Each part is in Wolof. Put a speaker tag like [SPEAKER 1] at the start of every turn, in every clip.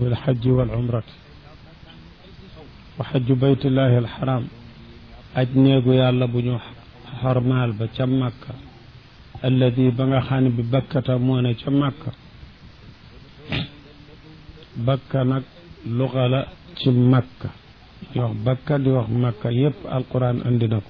[SPEAKER 1] bil xajji wal umrati wa xajju baytillahi alxaram aj néegu yàlla bu ñu xormaal ba ca màkka alladi ba nga xam ne bi bakkata moo ne ca màkka bakka nag luga la ci makka di wax bakka di wax makka yépp alquran andi na ko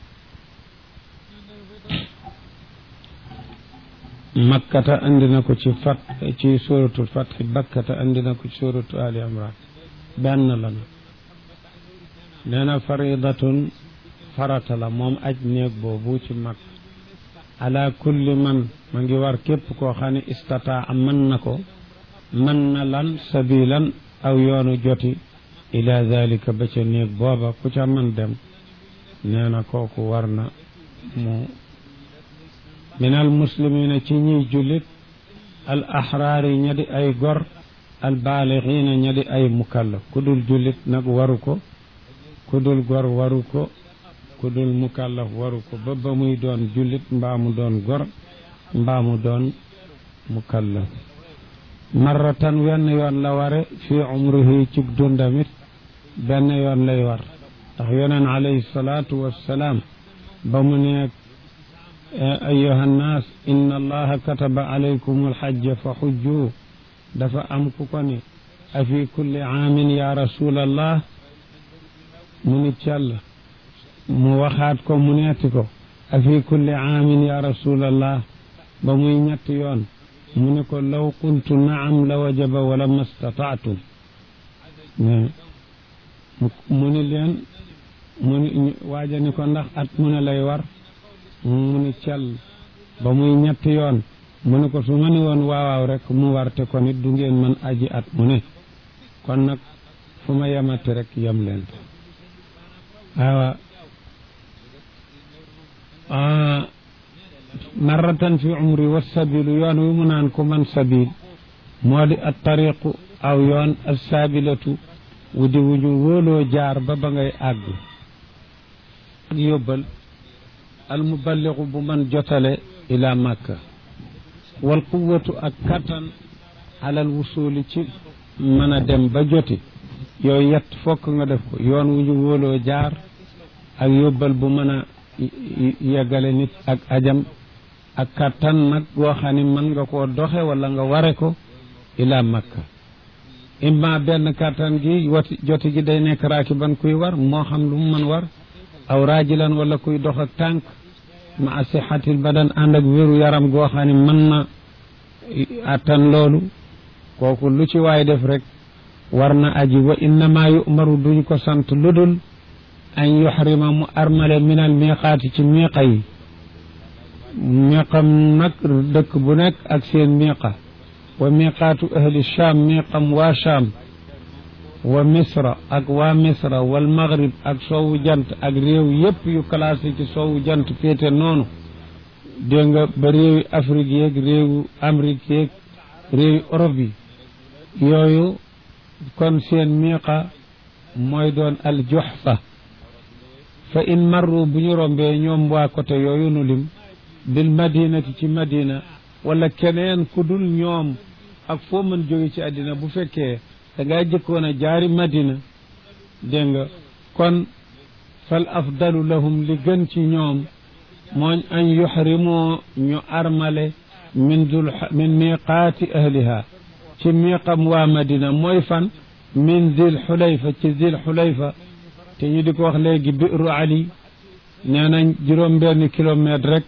[SPEAKER 1] makkata andi na ko ci fat ci suratul fatxi bakkata andi na ko ci suratu ali imran benn la na nee na faridatun farata la moom aj néeg boobu ci makka ala kulli man ma ngi war képp koo xam ne istataa mën na ko mën na lan sabilan aw yoonu joti ila dalika ba ca néeg booba ku ca mën dem nee na kooku war na mu min al muslimina ci ñiy jullit al ahraari ña di ay gor al baalixiina ña di ay mukallaf ku dul jullit nag waru ko ku dul gor waru ko ku dul mukallaf waru ko ba ba muy doon jullit mbaa mu doon gor mbaa mu doon mukallaf marratan wenn yoon la ware fi umrihi ci dundamit benn yoon lay war ndax yoneen alayhi salaatu wassalaam ba mu ne ayuha nnaas inna allaha kataba alaykum alxajja fa xujju dafa am ku ko ni a fi kulli aamin ya rasulallah mu ni cell mu waxaat ko mu neeti ko a fi kulli aamin ya rasulallah ba muy ñetti yoon mu ne ko law qultu naam la wajaba wala mastataatum mu ni leen mu ni waaja ni ko ndax at mu ne lay war mu ni cel ba muy ñetti yoon mu ne ko su ma ni woon waawaaw rek mu warte kon it du ngeen mën aji at mu ne kon nag fu ma yemati rek yem leen waawa marratan fi umri wa sabilu yoon wi mu naan ko man sabil moo di at tariqu aw yoon as saabilatu wu di wu ñu wóoloo jaar ba ba ngay àgg ak yóbbal al muballigu bu man jotale ila makka wal quwatu ak kattan alal wusuli ci mën a dem ba joti yooyu yett fokk nga def ko yoon wu ñu wóoloo jaar ak yóbbal bu mën a yeggale nit ak ajam ak kattan nag goo xam ne mën nga koo doxe wala nga ware ko ila makka imma benn kattan gi wati joti gi day nekk raakiban kuy war moo xam lu mu mën war aw raajilan wala kuy dox ak tànk ma a sixatil badan ànd ak wéru yaram goo xam ne mën na attan loolu kooku lu ci waay def rek war na aji wa innama yu'maru duñ ko sant ludul an yuxrima mu armale minal miqaati ci miqa yi miqam nag dëkk bu nekk ak seen miqa wa miqaatu ahli cham miqam waa cham wa misra ak waa misra wal maghrib ak soowu jant ak réew yépp yu classé ci soowu jant féete noonu dégg nga ba réewi Afrique yeeg réewu Amérique yeeg réewi Europe yi yooyu kon seen miqa mooy doon al juhfa fa in marru bu ñu rombee ñoom waa côté yooyu nu lim bil madinati ci madina wala keneen ku dul ñoom ak foo mën jóge ci àddina bu fekkee da ngaa jëkkoon a jaari madina dégg nga kon fal afdalu lahum li gën ci ñoom mooñ an yuxrimoo ñu armale min dul min miqaati ahliha ci miqam waa madina mooy fan min zil xulayfa ci zil xulayfa te ñu di ko wax léegi biru ali nee nañ juróom benn kilomètre rek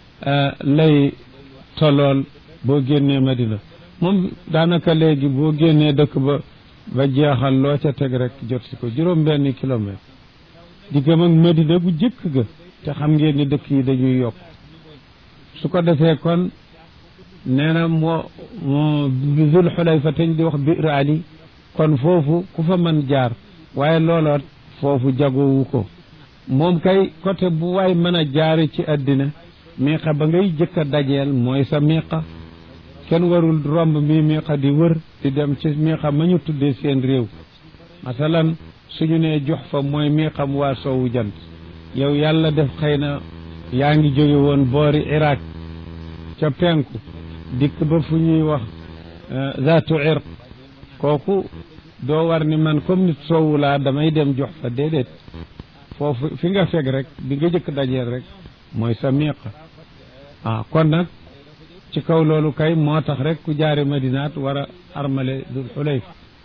[SPEAKER 1] lay tolool boo génnee madina moom daanaka léegi boo génnee dëkk ba ba jeexal loo ca teg rek jot si ko juróom benn kilomètre diggam ak madina bu jëkk ga te xam ngeen ni dëkk yi dañuy yokk su ko defee kon nee na moo moo zul xulayfa te ñu di wax biir ali kon foofu ku fa mën jaar waaye looloot foofu jagowu ko moom kay côté bu waay mën a jaare ci àddina miiqa ba ngay jëkk a dajeel mooy sa miiqa kenn warul romb mi miiqa di wër di dem ci miiqa ma ñu tuddee seen réew masalan suñu nee jox fa mooy miiqam waa soowu jant yow yàlla def xëy na yaa ngi jóge woon boori Irak ca penku dikk ba fu ñuy wax zaatu irq kooku doo war ni man comme nit soowu laa damay dem jox fa déedéet foofu fi nga fekk rek bi nga jëkk dajeel rek mooy sa miiqa ah kon nag ci kaw loolu kay moo tax rek ku jaare madinaat war a armale dul xulayf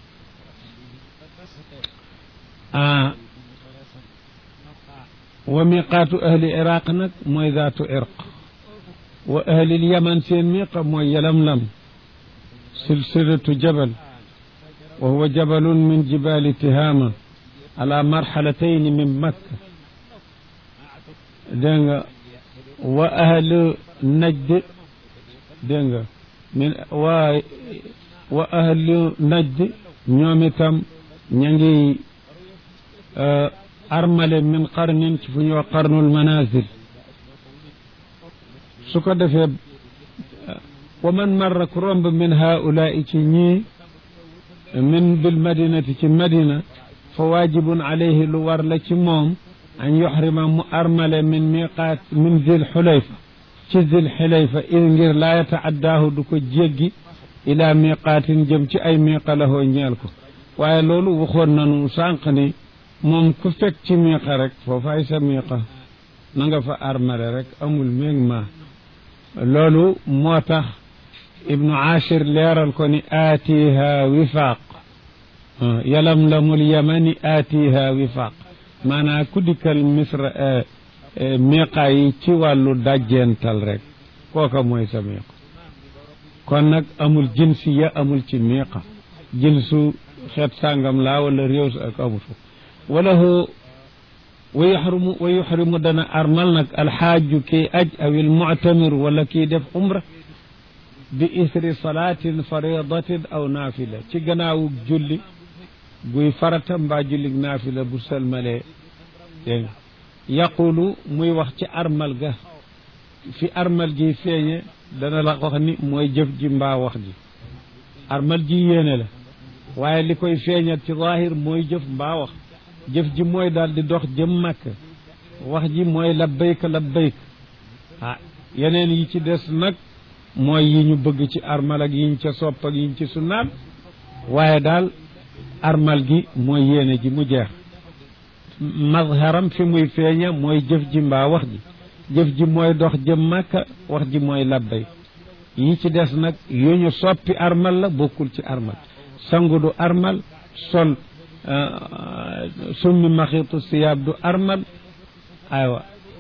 [SPEAKER 1] ah wa miqaatu ahli iraq nag mooy zaatu irq wa ahlil yaman seen miqa mooy yalamlam silsilatu jabal wa huwa jabalun min jibali tihama ala marxalatayni min makka dégg nga wa ahlu najd dégg nga min waa wa ahlu najd ñoom itam ña ngi armale min qarnin ci fu ñuy wax qarnul manazil su ko defee wa man marra ku romb min haulaai ci ñii min bil madinati ci madina fa waajibun alayhi lu war la ci moom an yuxrima mu armale min miqaat min zil xulayfa ci zil xulayfa il ngir laa yataaddaahu du ko jéggi ila miqaatin jëm ci ay miqa lahoo ñeel ko waaye loolu waxoon nanu sànq ni moom ku fekk ci miqa rek foofaay sa miqa na nga fa armale rek amul méeg ma loolu moo tax ibnu achir leeral ko ni aatiha wifaaq yalam lamul yamani aatiha wifaaq maanaa ku dikkal misra miqa yi ci wàllu dajjental rek kooka mooy sa miqa kon nag amul jinsiya amul ci miqa jinsu xeet sàngam laa wala réew sa ak amut wala hoo wa yuxrimu wa yuxrimu dana armal nag alxaaju kii aj aw almuctamir wala kii def umra bi isri salaatin faridatin aw naafila ci gannaawug julli guy farata mbaa jullig naafila bu sëlmalee dégg nga yaqulu muy wax ci armal ga fi armal gi feeñe dana la wax ni mooy jëf ji mbaa wax ji armal ji yéene la waaye li koy feeñal ci zaahir mooy jëf mbaa wax jëf ji mooy daal di dox jëm màkk wax ji mooy labbayka labbayka ah yeneen yi ci des nag mooy yi ñu bëgg ci armal ak yiñ ca sopp ak yiñ ci sunnaat waaye daal armal gi mooy yéene ji mu jeex mazharam fi muy feeña mooy jëf ji mbaa wax ji jëf ji mooy dox jëm màkka wax ji mooy labbay yi ci des nag yu ñu soppi armal la bokkul ci armal sangu du armal sol summi maxitu siyaab du armal aywa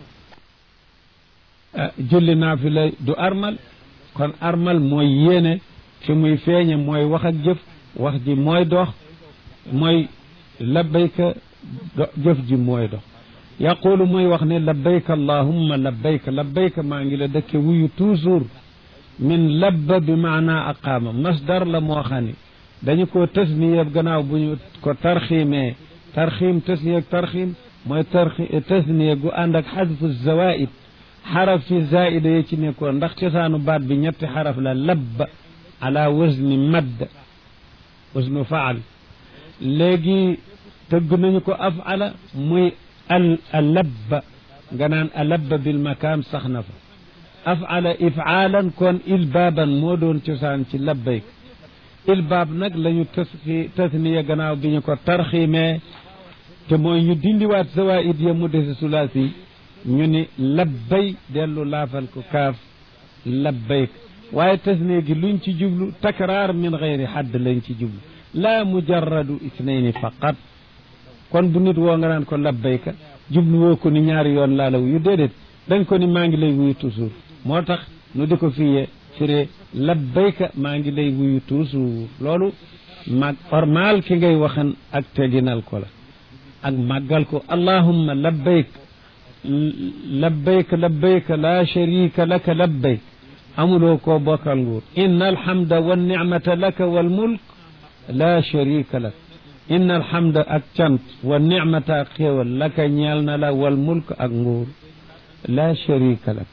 [SPEAKER 1] julli naafila du armal kon armal mooy yéene fi muy feeñe mooy wax ak jëf wax ji mooy dox mooy labbayka jëf ji mooy dox yaqulu muy wax ne labbayka allahumma labbayka labbayka maa ngi la dëkke wuyu toujours min labba bi maanaa aqaama masdar la moo xam ne dañu ko tasniye gannaaw bu ñu ko tarxiimee tarxiim tasniye tarxiim mooy tarxi tasniye gu ànd ak xadfu zawaid xaraf fi zaida yi ci nekkoon ndax cosaanu baat bi ñetti xaraf la labba ala wazni madd wasnu faal léegi tëgg nañu ko afala muy al alabba nga naan alabba bil makaan sax na fa afala ifaalan kon ilbaaban moo doon cosaan ci labbayk ilbaab nag la ñu tasxi tasniya gannaaw bi ñu ko tarxiimee te mooy ñu dindiwaat zawaid ya mu dese sulaasi ñu ni labbay dellu laafal ko kaaf labbayk waaye tasniya gi luñ ci jublu takraar min gayri xadd lañ ci jublu laa mujarradu isnayni faqat kon bu nit woo nga naan ko labbayka jublu woo ko ni ñaari yoon laa la wuyu déedéet dañ ko ni maa ngi lay wuyu toujours moo tax nu di ko fiyee firee labbayka maa ngi lay wuyu toujours loolu mag ormal ki ngay waxan ak teginal ko la ak màggal ko allahumma labbayk labbayk labbayk la sharika laka labbayk amuloo koo bokkal nguur inna alhamda wa nicmata laka wal mulk la sharika lak inna alhamda ak cant wa nicmata ak xéewal laka ñeel na la wal mulk ak nguur la sharika lak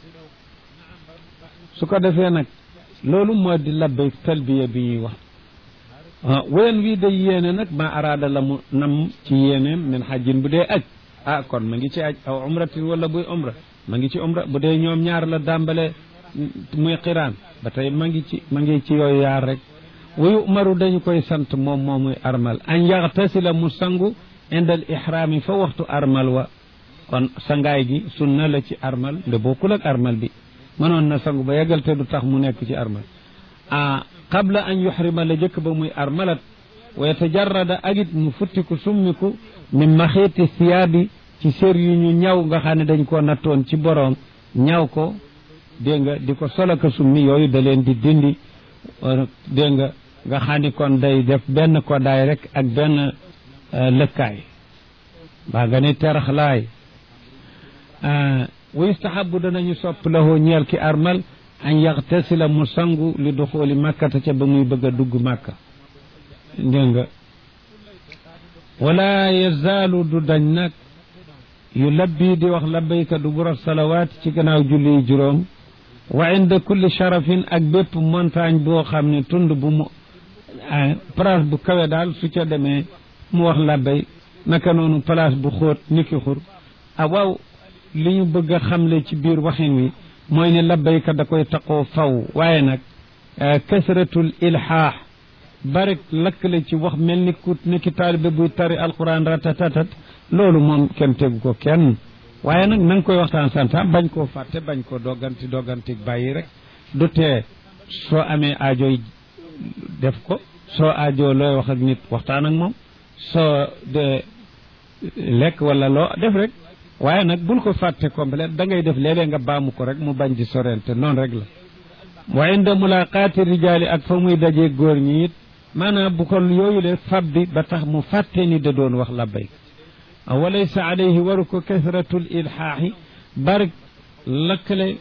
[SPEAKER 1] su ko defee nag loolu moo di labbayk talbiya bi ñuy wax ween wii day yéene nag ma araada la mu nam ci yéeneem min xajjin bu dee aj ah kon ma ngi ci aj aw umratin wala buy umra ma ngi ci umra bu dee ñoom ñaar la dàmbale muy xiraan ba tey ma ngi ci ma ngi ci yooyu yaar rek wa yu'maru dañu koy sant moom moomuy armal an yaxtasila mu sangu indal ihraami fa waxtu armal wa kon sangaay gi sunna la ci armal nde bokkul ak armal bi mënoon na sangu ba yeggal te du tax mu nekk ci armal a qabla an yuhrima la jëkk ba muy armalat wa yatajarrada agit mu futtiku summiku min maxiiti siyaabi ci sér yu ñu ñaw nga xam ne dañ koo nattoon ci boroom ñaw ko dégg nga di ko solaka summi yooyu da leen di dindi dégg nga nga xam ni kon day def benn koddaay rek ak benn lëkkaay mbaa nga ni teraxlaay wa yustahabu danañu sopp lahoo ñeel ki armal an yaxtasila mu sangu li duxooli màkkata ca ba muy bëgg a dugg màkka dégg nga wala yazaalu du dañ nag yu labbi di wax labbayka du burat salawaat ci gannaaw julli juróom wa inda kulli sharafin ak bépp montagne boo xam ne tund bu mu place bu kawe daal su ca demee mu wax labbay naka noonu place bu xóot niki xur ah waaw li ñu bëgg a xamle ci biir waxin wi mooy ne labbayka da koy taqoo faw waaye nag kasratul ilhaax barik lakkale ci wax mel ni ku ni ki taalibe buy tari alquran ratatatat loolu moom kenn tegu ko kenn waaye nag na nga koy waxtaan santa bañ koo fàtte bañ koo dogganti dogganti bàyyi rek du tee soo amee aajoy def ko soo aajoo looy wax ak nit waxtaan ak moom soo de lekk wala loo def rek waaye nag bul ko fàtte complet da ngay def léeg-léeg nga baamu ko rek mu bañ ci sorente noonu rek la wa inda mulaqaati rijaali ak fa muy dajee góor ñi it maanaam bu ko yooyu le fab bi ba tax mu fàtte ni da doon wax labbayk walaysa alayhi waru ko kasratul ilhaaxi barik lakkale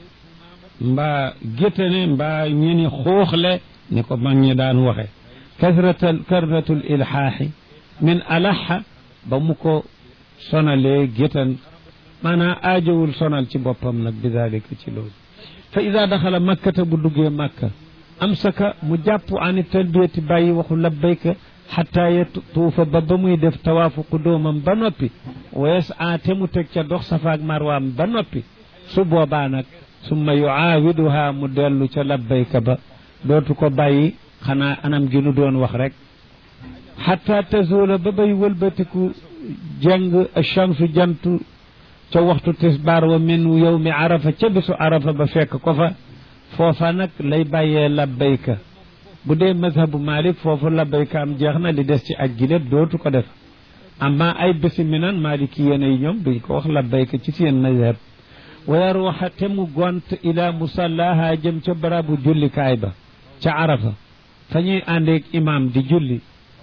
[SPEAKER 1] mbaa géttane mbaa ñeni xuuxle ni ko mag ñi daan waxe kasratal kasratul ilhaaxi min alaxa ba mu ko sonalee géttan maanaam aajowul sonal ci boppam nag bi dalika ci loolu fa ida daxala makkata bu duggee makka amsaka mu jàpp ani talbiyati bàyyi waxu labbayka xataa yatuufa ba ba muy def tawaafu qudóomam ba noppi wees a te mu teg ca dox safaak marwaam ba noppi su boobaa nag summa yuaawiduha mu dellu ca labbayka ba dootu ko bàyyi xanaa anam gi nu doon wax rek xataa tazuula ba bay wëlbatiku jàng chamsu jantu ca waxtu tisbaar wa min yowmi arafa ca bisu arafa ba fekk ko fa foofa nag lay bàyyee labbayka bu dee mazhabu malik foofu labbayka am jeex na li des ci aj gi lépp dootu ko def amma ay bési minan maliki yéen yi ñoom duñ ko wax labbayka ci seen mazhab wa yaruuxa te mu gont ila musallaha jëm ca barabu jullikaay ba ca arafa fa ñuy àndeeg imam di julli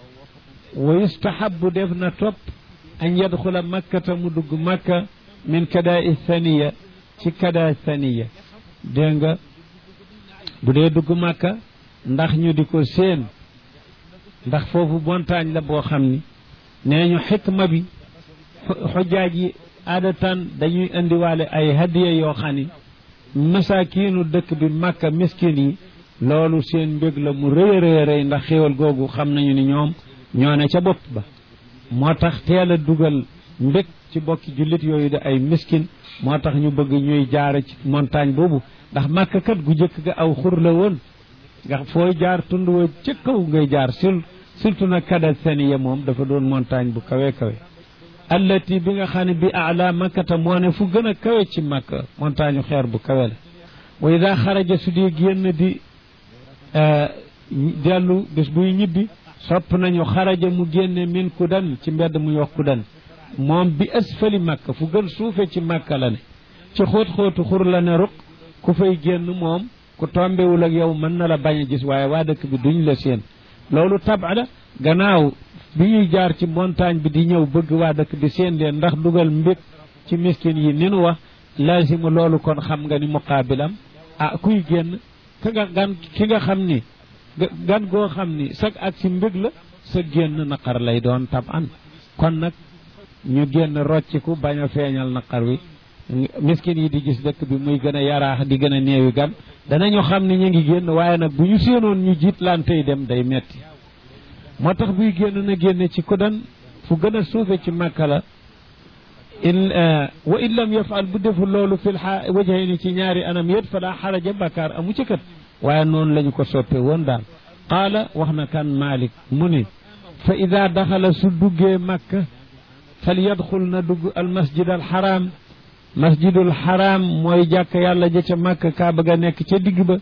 [SPEAKER 1] wa yustahabu def na topp an yadxula makkata mu dugg makka min kada thaniya ci kada thaniya dégg nga bu dee dugg makka ndax ñu di ko séen ndax foofu montagne la boo xam ni nee ñu xikma bi xujjaaj yi aadatan dañuy indiwaale ay hadiya yoo xam ni masaakiinu dëkk bi makka miskin yi loolu seen mbég la mu rëy a rëy rëy ndax xéewal googu xam nañu ni ñoom ñoo ne ca bopp ba moo tax teel a dugal mbég ci bokki jullit yooyu de ay miskin moo tax ñu bëgg ñuy jaare ci montagne boobu ndax màkk kat gu jëkk ga aw xur la woon nga fooy jaar tund wa ca kaw ngay jaar sul surtout nag kada saniya moom dafa doon montagne bu kawe kawe allati bi nga xam ne bi ala makkata moo ne fu gën a kawe ci makka montagne xeer bu kawe la wa ida xaraja su di génn di dellu bés buy ñibbi sopp nañu xaraja mu génne min kudan ci mbedd mu yox kudan moom bi asfali makka fu gën suufe ci makka la ne ci xóot-xóotu xur la ne ruq ku fay génn moom ku tombewul ak yow mën na la bañ a gis waaye waa dëkk bi duñ la seen loolu taba la gannaaw bi ñuy jaar ci montagne bi di ñëw bëgg waa dëkk bi seen leen ndax dugal mbég ci miskin yi ni nu wax laasimu loolu kon xam nga ni muqaabilam ah kuy génn ka nga gan ki nga xam ni gan goo xam ni sag ak si mbég la sa génn naqar lay doon tab an kon nag ñu génn rocciku bañ a feeñal naqar wi miskin yi di gis dëkk bi muy gën a yaraax di gën a néewi gan danañu xam ni ñu ngi génn waaye nag bu ñu séenoon ñu jiit lantey dem day metti moo tax buy génn na génne ci kudan fu gën a suufe ci màkka la in wa in lam yafal bu deful loolu fil xa wajhayni ci ñaari anam yét fa daa xaraja bakkaar amu ci kat waaye noonu lañu ko soppe woon daal qaala wax na kan malik mu ni fa ida daxala su duggee makka fal yadxul na dugg al masjid al xaraam masjidul xaraam mooy jàkk yàlla ja ca makka kaaba ga nekk ca digg ba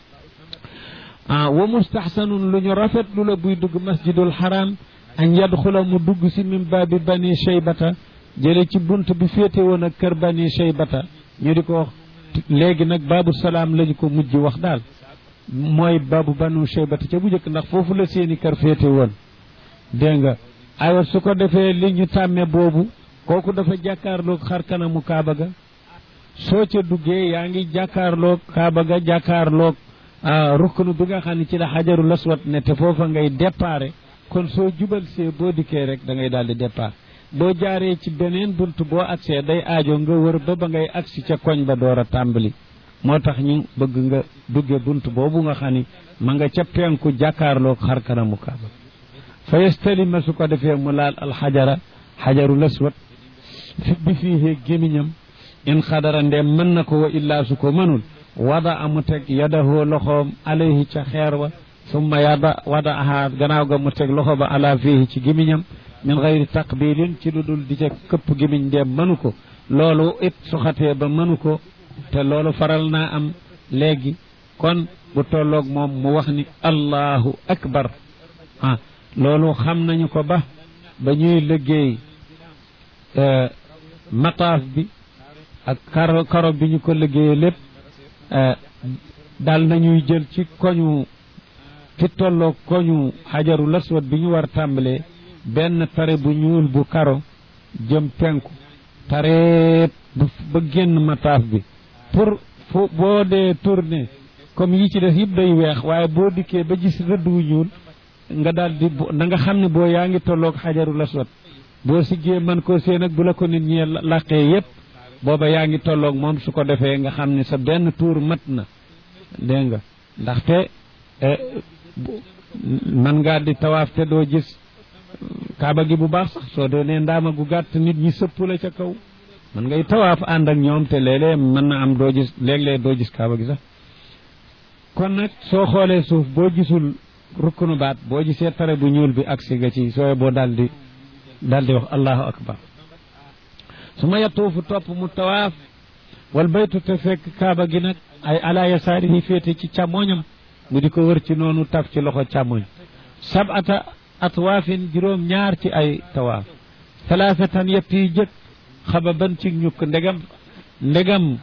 [SPEAKER 1] ah wa mustaxsanun lu ñu rafet lu la buy dugg masjidul xaraam an yadxula mu dugg si min baabi bani cheybata jële ci bunt bi féete woon ak kër bani cheybata ñu di ko wax léegi nag baabu salaam lañu ko mujj wax daal mooy baabu banu cheybata ca bu njëkk ndax foofu la seeni kër féete woon dégg nga aywa su ko defee li ñu tàmme boobu kooku dafa jàkkaarloog xar kanamu kaaba ga soo ca duggee yaa ngi jàkkaarloog kaaba ga jàkkaarloog rukkunu bi nga xam ne ci la xajarul aswad ne te foofa ngay déparé kon soo jubal see boo dikkee rek da ngay daal di départ boo jaaree ci beneen bunt boo agsee day aajo nga wër ba ba ngay agsi ca koñ ba door a tàmbali moo tax ñu bëgg nga dugge bunt boobu nga xam ni ma nga ca penku jàkkaarloog xar kanamu kaaba fa yastalima su ko defee mu laal alxajara xajarul aswad bi fii gémiñam in xadara ndeem mën na ko wa illaa su ko mënul wada amu teg yadahoo loxoom alayhi ca xeer wa summa yada wada aha gannaaw ga mu teg loxo ba ala fiihi ci gémiñam min gayri taqbilin ci lu dul di ca këpp gémiñ ndeem mënu ko loolu it suxatee ba mënu ko te loolu faral naa am léegi kon bu tolloog moom mu wax ni allahu akbar ah loolu xam nañu ko ba ba ñuy liggéey mataaf bi ak karo karo bi ñu ko liggéeyee lépp daal nañuy jël ci koñu ci tolloo koñu xajaru laswat bi ñu war tàmbalee benn tare bu ñuul bu karo jëm penku tareet ba génn mataaf bi pour fu boo dee tourné comme yi ci des yëpp day weex waaye boo dikkee ba gis rëdd wu ñuul nga daal di da nga xam ne boo yaa ngi tolloog xajaru laswat boo siggee man koo seen ak bu la ko nit ñi làqee yépp booba yaa ngi tolloog moom su ko defee nga xam ne sa benn tuur mat na dégg nga ndaxte man ngaa di tawaaf te doo gis kaaba gi bu baax sax soo doonee ndaama gu gàtt nit ñi sëpp la ca kaw man ngay tawaaf ànd ak ñoom te léeg-léeg mën na am doo gis léeg-léeg doo gis kaaba gi sax kon nag soo xoolee suuf boo gisul rukkunu baat boo gisee tare bu ñuul bi agsi nga ci sooy boo daldi daldi wax allahu akbar su ma yatuufu topp mu tawaaf wal baytu te fekk kaaba gi nag ay ala yasaari yi féete ci càmmooñam mu di ko wër ci noonu taf ci loxo càmmooñ sabata atwaafin juróom ñaar ci ay tawaaf talaafatan yett yi jëkk xababan ci ñukk ndegam ndegam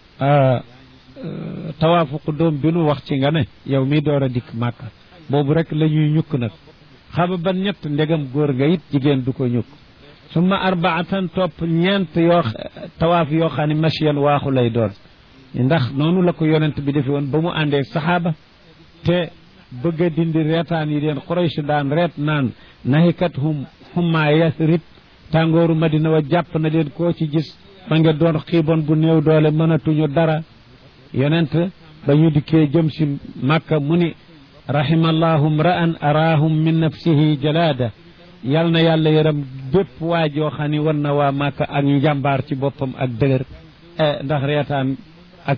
[SPEAKER 1] tawaafu qudóom bi nu wax ci nga ne yow mi door a dikk màkka boobu rek la ñuy ñukk nag xababan ñett ndegam góor nga it jigéen du ko ñukk summa arbaatan topp ñeent yoo tawaaf yoo xam ne masiyan waaxu lay doon ndax noonu la ko yonent bi defe woon ba mu àndee saxaaba te bëgg a dindi reetaan yi leen Quraysh daan reet naan nahikat hum hummaa yasrib tàngooru madina wa jàpp na leen koo ci gis ma nga doon xiibon bu néew doole mënatuñu dara yonent ba ñu dikkee jëm si màkka mu ni rahimallahu mra'an araahum min nafsihi jalaada yal na yàlla yaram bépp waa joo xam ni war na waa màkka ak njàmbaar ci boppam ak dëgër ndax reetaan ak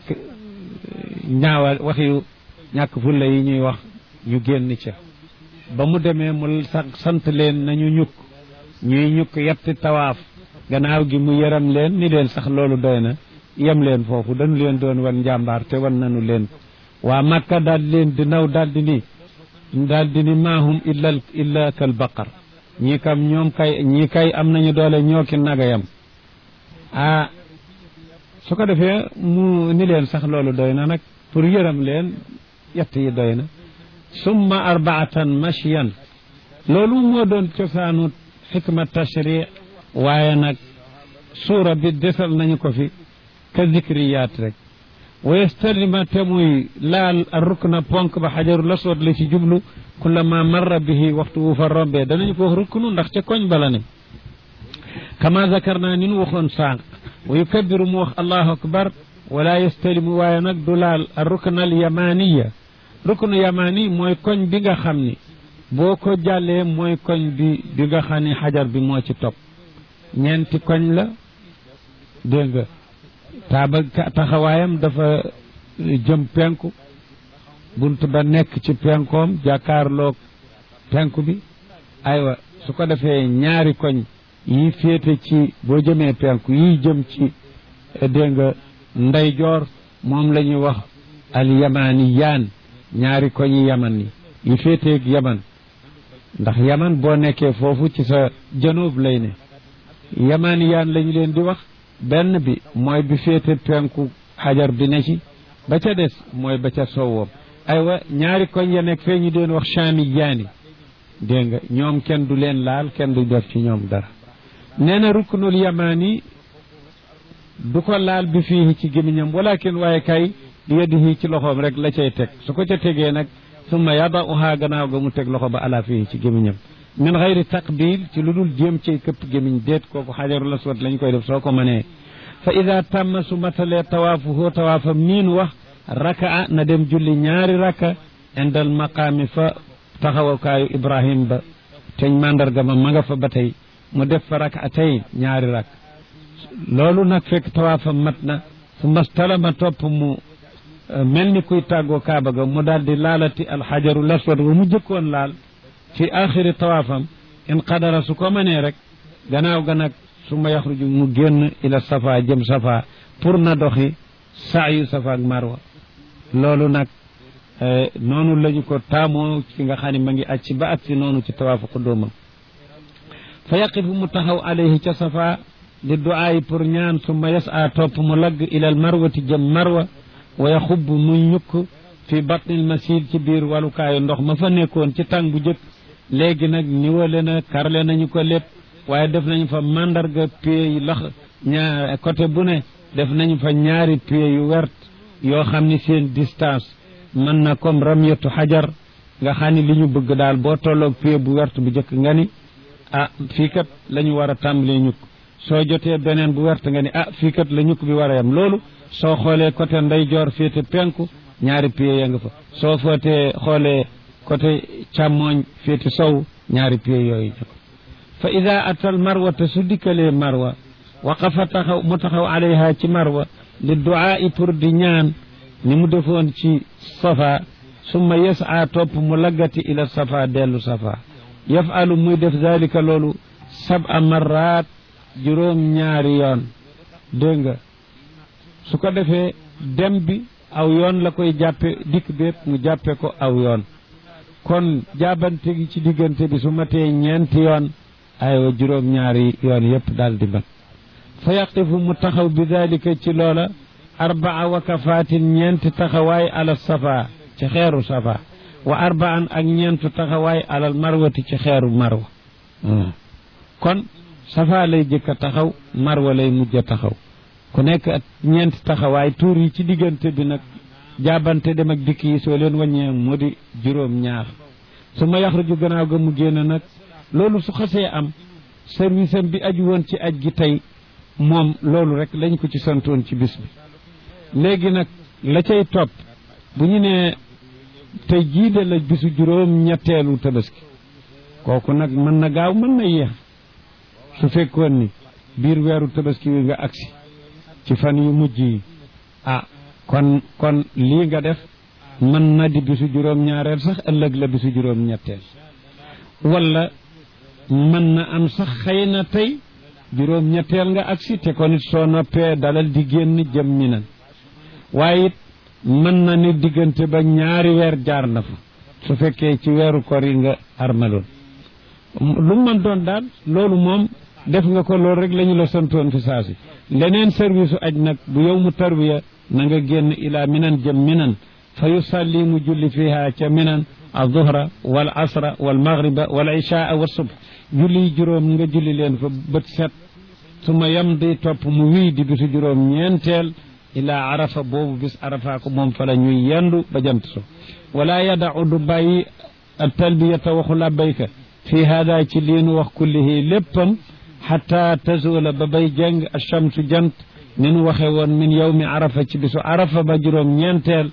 [SPEAKER 1] ñaawal waxi ñàkk fulla yi ñuy wax ñu génn ca ba mu demee mu sant leen nañu ñukk ñuy ñukk yetti tawaaf gannaaw gi mu yaram leen ni leen sax loolu doy na yem leen foofu dañu leen doon wan njàmbaar te wan nañu leen waa makka daal leen di naw daal di ni daal di ni maahum illa illa kal baqar ñii kam ñoom kay ñii kay am nañu doole ñoo ki nagayam ah su ko defee mu ni leen sax loolu doy na nag pour yëram leen yett yi doy na summa arbaatan mashiyan loolu moo doon cosaanu xikma tashri waaye nag suura bi desal nañu ko fi ka zikriyaat rek wa yastalima te muy laal a rukna ponk ba xajarul aswad la ci jublu kullama marra bihi waxtu wu fa rombee danañu ko wax ruknu ndax ca koñ bala ne kama zakarna ni nu waxoon sànq wa yukabiru mu wax allahu akbar wala yastalimu waaye nag du laal a rukna al yamaniya ruknu yamani mooy koñ bi nga xam ni boo ko jàllee mooy koñ bi bi nga xam ni xajar bi moo ci topp ñeenti koñ la dégg nga taaba taxawaayam dafa jëm penku bunt ba nekk ci penkoom jàkkaarloog penku bi aywa su ko defee ñaari koñ yi féete ci boo jëmee penku yi jëm ci dégg nga ndeyjoor moom la ñuy wax al yamaani yaan ñaari koñi yaman yi yi féeteeg yaman ndax yaman boo nekkee foofu ci sa janoob lay ne yamaani yaan lañu leen di wax benn bi mooy bi féete penku xajar bi ne ci ba ca des mooy ba ca sowwoom aywa ñaari koñ ya nekk fee ñu deen wax chaami yaani dégg nga ñoom kenn du leen laal kenn du def ci ñoom dara nee na ruknul yamaani du ko laal bi fii ci gémmiñam walakin waaye kay di yadihi ci loxoom rek la cay teg su ko ca tegee nag summa yadauha gannaaw ga mu teg loxo ba ala fii ci gémmiñam min xayri taqbil ci lu dul jéem cay këpp gémmiñ déet kooku xajarul aswad lañ koy def soo ko mënee fa ida tàmma su matalee tawaafuhu tawaafam niin wax raka na dem julli ñaari raka indal maqaami fa taxawakaayu ibrahim ba teñ mandarga ma ma nga fa ba tey mu def fa raka tey ñaari rak loolu nag fekk tawaafam mat na su mastalama topp mu mel ni kuy tàggoo kaaba ga mu daal di laalati alxajarul aswad wa mu jëkkoon laal fi axiri tawaafam in qadara su ko mënee rek gannaaw ga nag su ma yaxruju mu génn ila safa jëm safa pour na doxi saayu safa ak marwa loolu nag noonu lañu ko taamoo ci nga xam ne ma ngi acci ba acci noonu ci tawaafu qudumam fa yaqifu mu taxaw alayhi ca safa di duaayi pour ñaan summa yasa topp mu lagg ilal marwati jëm marwa wa yaxubb muy ñukk fi batnil masil ci biir walukaayu ndox ma fa nekkoon ci tàng bu jëkk léegi nag niwale na karle nañu ko lépp waaye def nañu fa mandarga pied yi lax ñaar côté bu ne def nañu fa ñaari pied yu wert yoo xam ni seen distance mën na comme ramyatu xajar nga xam ni li ñu bëgg daal boo tolloog pied bu wert bu jëkk nga ni ah fii kat la ñu war a tàmbalee ñukk soo jotee beneen bu wert nga ni ah fii kat la ñukk bi war a yam loolu soo xoolee côté ndeyjoor féete penku ñaari pied ya nga fa soo footee xoolee côté càmmooñ féete sow ñaari pied yooyu fa ida atal marwa te su dikkalee marwa waqafa taxaw mu taxaw alayha ci marwa li duaa i pour di ñaan ni mu defoon ci safa summa yasa topp mu laggati ila safa dellu safa yafalu muy def dalika loolu saba marrat juróom ñaari yoon dégg nga su ko defee dem bi aw yoon la koy jàppe dikk bépp mu jàppe ko aw yoon kon jaabante gi ci diggante bi su matee ñeenti yoon aywa juróom ñaari yoon yépp daal di mat fa yaqifu mu taxaw bi dalika ci loola arbaa wakafaatin ñeenti taxawaay ala safa ci xeeru safa wa arbaan ak ñeentu taxawaay alal marwati ci xeeru marwa kon safa lay jëkk a taxaw marwa lay mujj a taxaw ku nekk ak ñeenti taxawaay tuur yi ci diggante bi nag jaabante dem ak dikk yi soo leen wàññee mu di juróom ñaar su ma yaxruju gannaaw ga mu génn nag loolu su xasee am service am bi aju woon ci aj gi tey moom loolu rek lañ ko ci santoon ci bis bi léegi nag la cay topp bu ñu nee tey jii de la bisu juróom ñetteelu tabaski kooku nag mën na gaaw mën na yéex su fekkoon ni biir weeru tabaski wi nga agsi ci fan yu mujj yi ah kon kon lii nga def mën na di bisu juróom ñaareel sax ëllëg la bisu juróom ñetteel wala mën na am sax xëy na tey juróom ñetteel nga agsi te kon it soo noppee dalal di génn jëm mi nan waaye it mën na ni diggante ba ñaari weer jaar na fa su fekkee ci weeru kor yi nga armaloon lu mën doon daal loolu moom def nga ko loolu rek la ñu la santoon fi saasi leneen service u aj nag bu yow mu tarwiya na nga génn ilaa minan jëm minan fa yusalli mu julli fiha ca minan alzuhra wal asra wal maghriba wal ishaa wa subh julli juróom nga julli leen fa bët set su ma yam di topp mu wii di bisu juróom ñeenteel ilaa arafa boobu bis arafa ko moom fa la ñuy yendu ba jant so wala yadau du bàyyi talbiyata waxu labbayka fi hada ci liinu wax kullihi léppam xata tazula ba bay jeng achamsu jant ni nu waxe woon min yawmi arafa ci bisu arafa ba juróom ñeenteel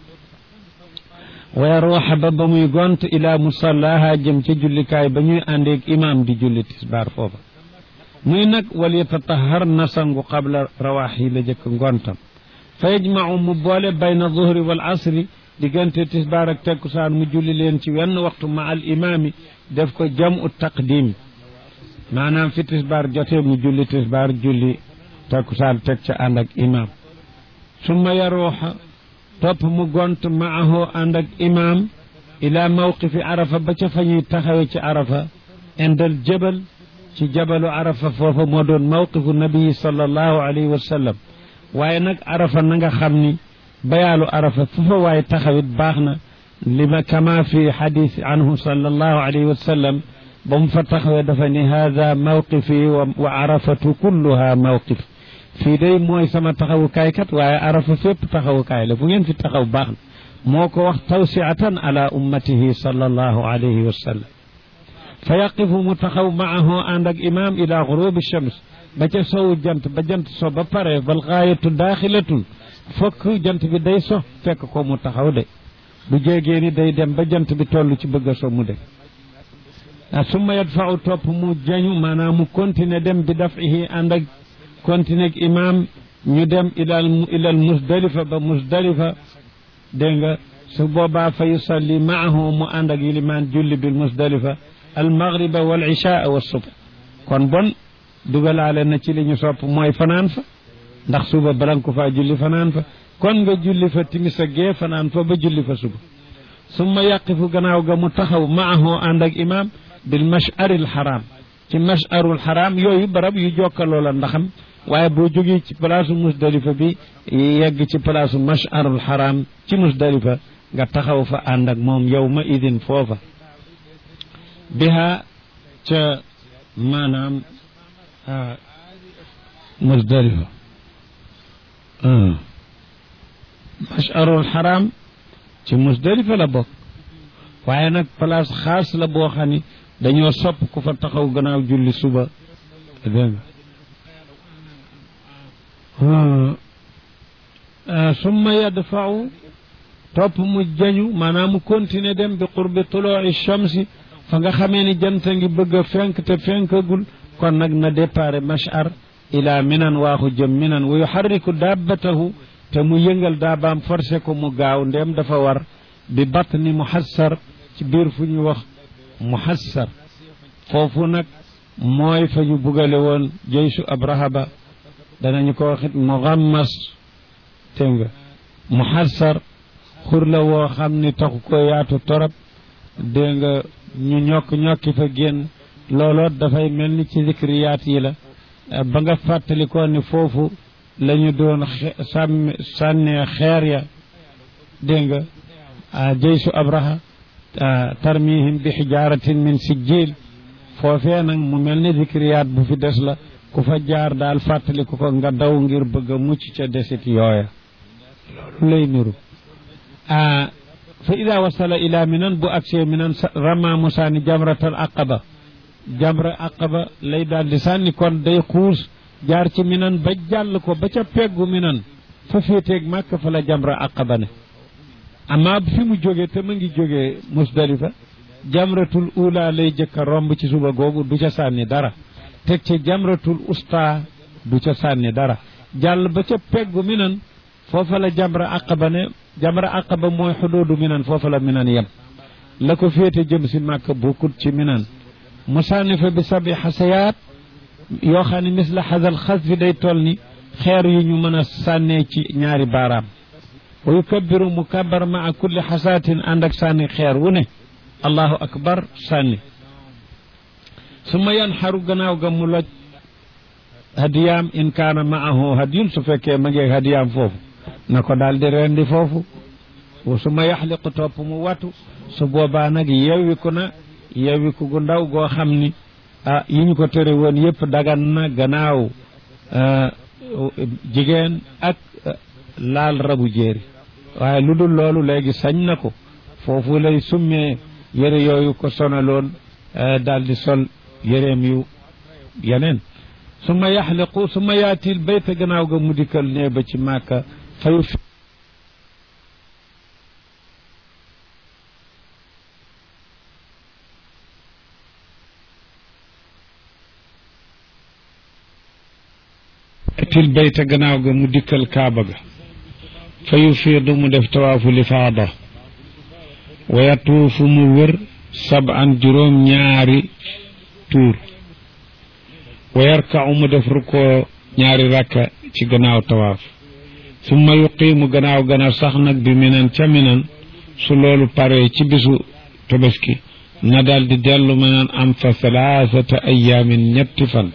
[SPEAKER 1] wa ruuxa ba ba muy gont ila musallaha jëm ca jullikaay ba ñuy àndeeg imam di julli tisbaar foofa muy nag wal yatatahar na sangu qabla rawaax yi la jëkk ngontam fa yajmacu mu boole bayna zuhri wal asri diggante tisbaar ak tekkusaan mu julli leen ci wenn waxtu ma al imaami def ko jamu taqdim maanaam fi tisbaar jotee mu julli tisbaar julli tekkusaan teg ca ànd ak imaam summa yaruuxa topp mu gont maahu ànd ak imaam ila mawqifi arafa ba ca fa ñuy taxawe ci arafa indal jabal ci jabalu arafa foofa moo doon mawqifu nabii sallallahu alayhi wa sallam waaye nag arafa na nga xam ni bayaalu arafa fu fa waaye taxawit baax na li ma kama fi xadis anhu sallallahu alayhi wa sallam ba mu fa taxawee dafa ni hada mawqifi wa arafatu kulluha mawqif fii day mooy sama taxawukaay kat waaye arafa fépp taxawukaay la fu ngeen fi taxaw baax na moo ko wax tawsiatan ala ummatihi sallallahu alayhi wa sallam fa yaqifu mu taxaw maahu ànd ak imaam ila gurubi shams ba ca sowu jant ba jant so ba pare bal gaayatu daaxilatun fokk jant bi day so fekk ko mu taxaw de bu jéegee ni day dem ba jant bi toll ci bëgg a so mu de a summa yadfau topp mu jañu maanaam mu continuer dem bi dafihi ànd ak continuer ak imaam ñu dem ilal ilal musdalifa ba musdalifa dégg nga su boobaa fa yusalli maahu mu ànd ak yilimaan julli bil musdalifa al maghriba wal ishaa wa subh kon bon dugalaale na ci li ñu sopp mooy fanaan fa ndax suba balan ko faa julli fanaan fa kon nga julli fa timis ak gee fanaan fa ba julli fa suba summa yaqifu gannaaw ga mu taxaw maahu ànd ak imaam bil masharil haram ci masharul haram yooyu barab yu jokkaloo la ndaxam waaye boo jógee ci palaasu musdalifa bi yegg ci palaasu masharul haram ci musdalifa nga taxaw fa ànd ak moom yow ma idin foofa biha ca maanaam musdalifa masharul haram ci musdalifa la bokk waaye nag place xaas la boo xam ni dañoo sopp ku fa taxaw gannaaw julli suba dégg nga summa yadfau topp mu jañu maanaam mu continuer dem bi qurbi tuloi shamsi fa nga xamee ni jant ngi bëgg a fenk te fenkagul kon nag na départ mashar ila minan waaxu jëm minan wa yuharriku dabbatahu te mu yëngal daabaam forcé ko mu gaaw ndéem dafa war bi batni muhassar ci biir fu ñu wax muhassar foofu nag mooy fa ñu bugale woon jeysu abraha ba danañu ko waxit mugammas te nga muhassar xur la woo xam ni taxu ko yaatu torop dégg nga ñu ñokk ñokki fa génn looloot dafay mel ni ci zikriyaat yi la ba nga fàttali ko ni foofu la ñu doon sàmm sànnee xeer ya dégg nga jeysu abraha tarmihim bi xijaaratin min sijjil foofee nag mu mel ni zikriyaat bu fi des la ku fa jaar daal fàttali ko ko nga daw ngir bëgg a mucc ca desit yooya loolu lay niru fa ida wasala ila minan bu agsee minan rama mu sànni jamratal aqaba jamra aqaba lay daal di sànni kon day xuus jaar ci minan ba jàll ko ba ca peggu minan fa féeteeg màkk fa la jamra aqaba ne amma fi mu jógee te ma ngi jógee musdalifa jamratul ula lay jëkka romb ci suba googu du ca sànni dara teg ci jamratul usta du ca sànni dara jàll ba ca peggu minan foofa la jamra aqaba ne jamra aqaba mooy xudoodu minan foofa la minan yem la ko féete jëm si màkk bokkut ci minan mu sànni fa bi sabi xasayaat yoo xam ne misla xasal xas fi day toll ni xeer yu ñu mën a sànnee ci ñaari baaraam wa yukabbiru mu kabbar maa kulli xasaatin ànd ak sànni xeer wu ne allahu akbar sànni su ma yan xaru gannaaw ga mu loj hadiyaam in kaana maahu hadiyun su fekkee ma ngeeg hadiyaam foofu na ko daal di rendi foofu su ma yaxliqu topp mu watu su boobaa nag yewwiku na yewwiku gu ndaw goo xam ni ah yi ñu ko tere woon yëpp dagan na gannaaw jigéen ak laal rabu jéeri waaye lu dul loolu léegi sañ na ko foofu lay summee yére yooyu ko sonaloon daal di sol yéreem yu yeneen su ma yaxliqu su ma yaatil bayta gannaaw ga mu dikkal nee ba ci màkka fayu til bayta gannaaw ga mu dikkal kaaba ga fa yufiidu mu def tawaafu lifaada wa yatuufu mu wër saban juróom ñaari tuur wa yarkau mu def rukkoo ñaari rakka ci gannaaw tawaaf summa yuqiimu gannaaw gannaaw sax nag bi minan ca minan su loolu paree ci bisu tabaski na daal di dellu minan am fa salaasata ayaamin ñetti fan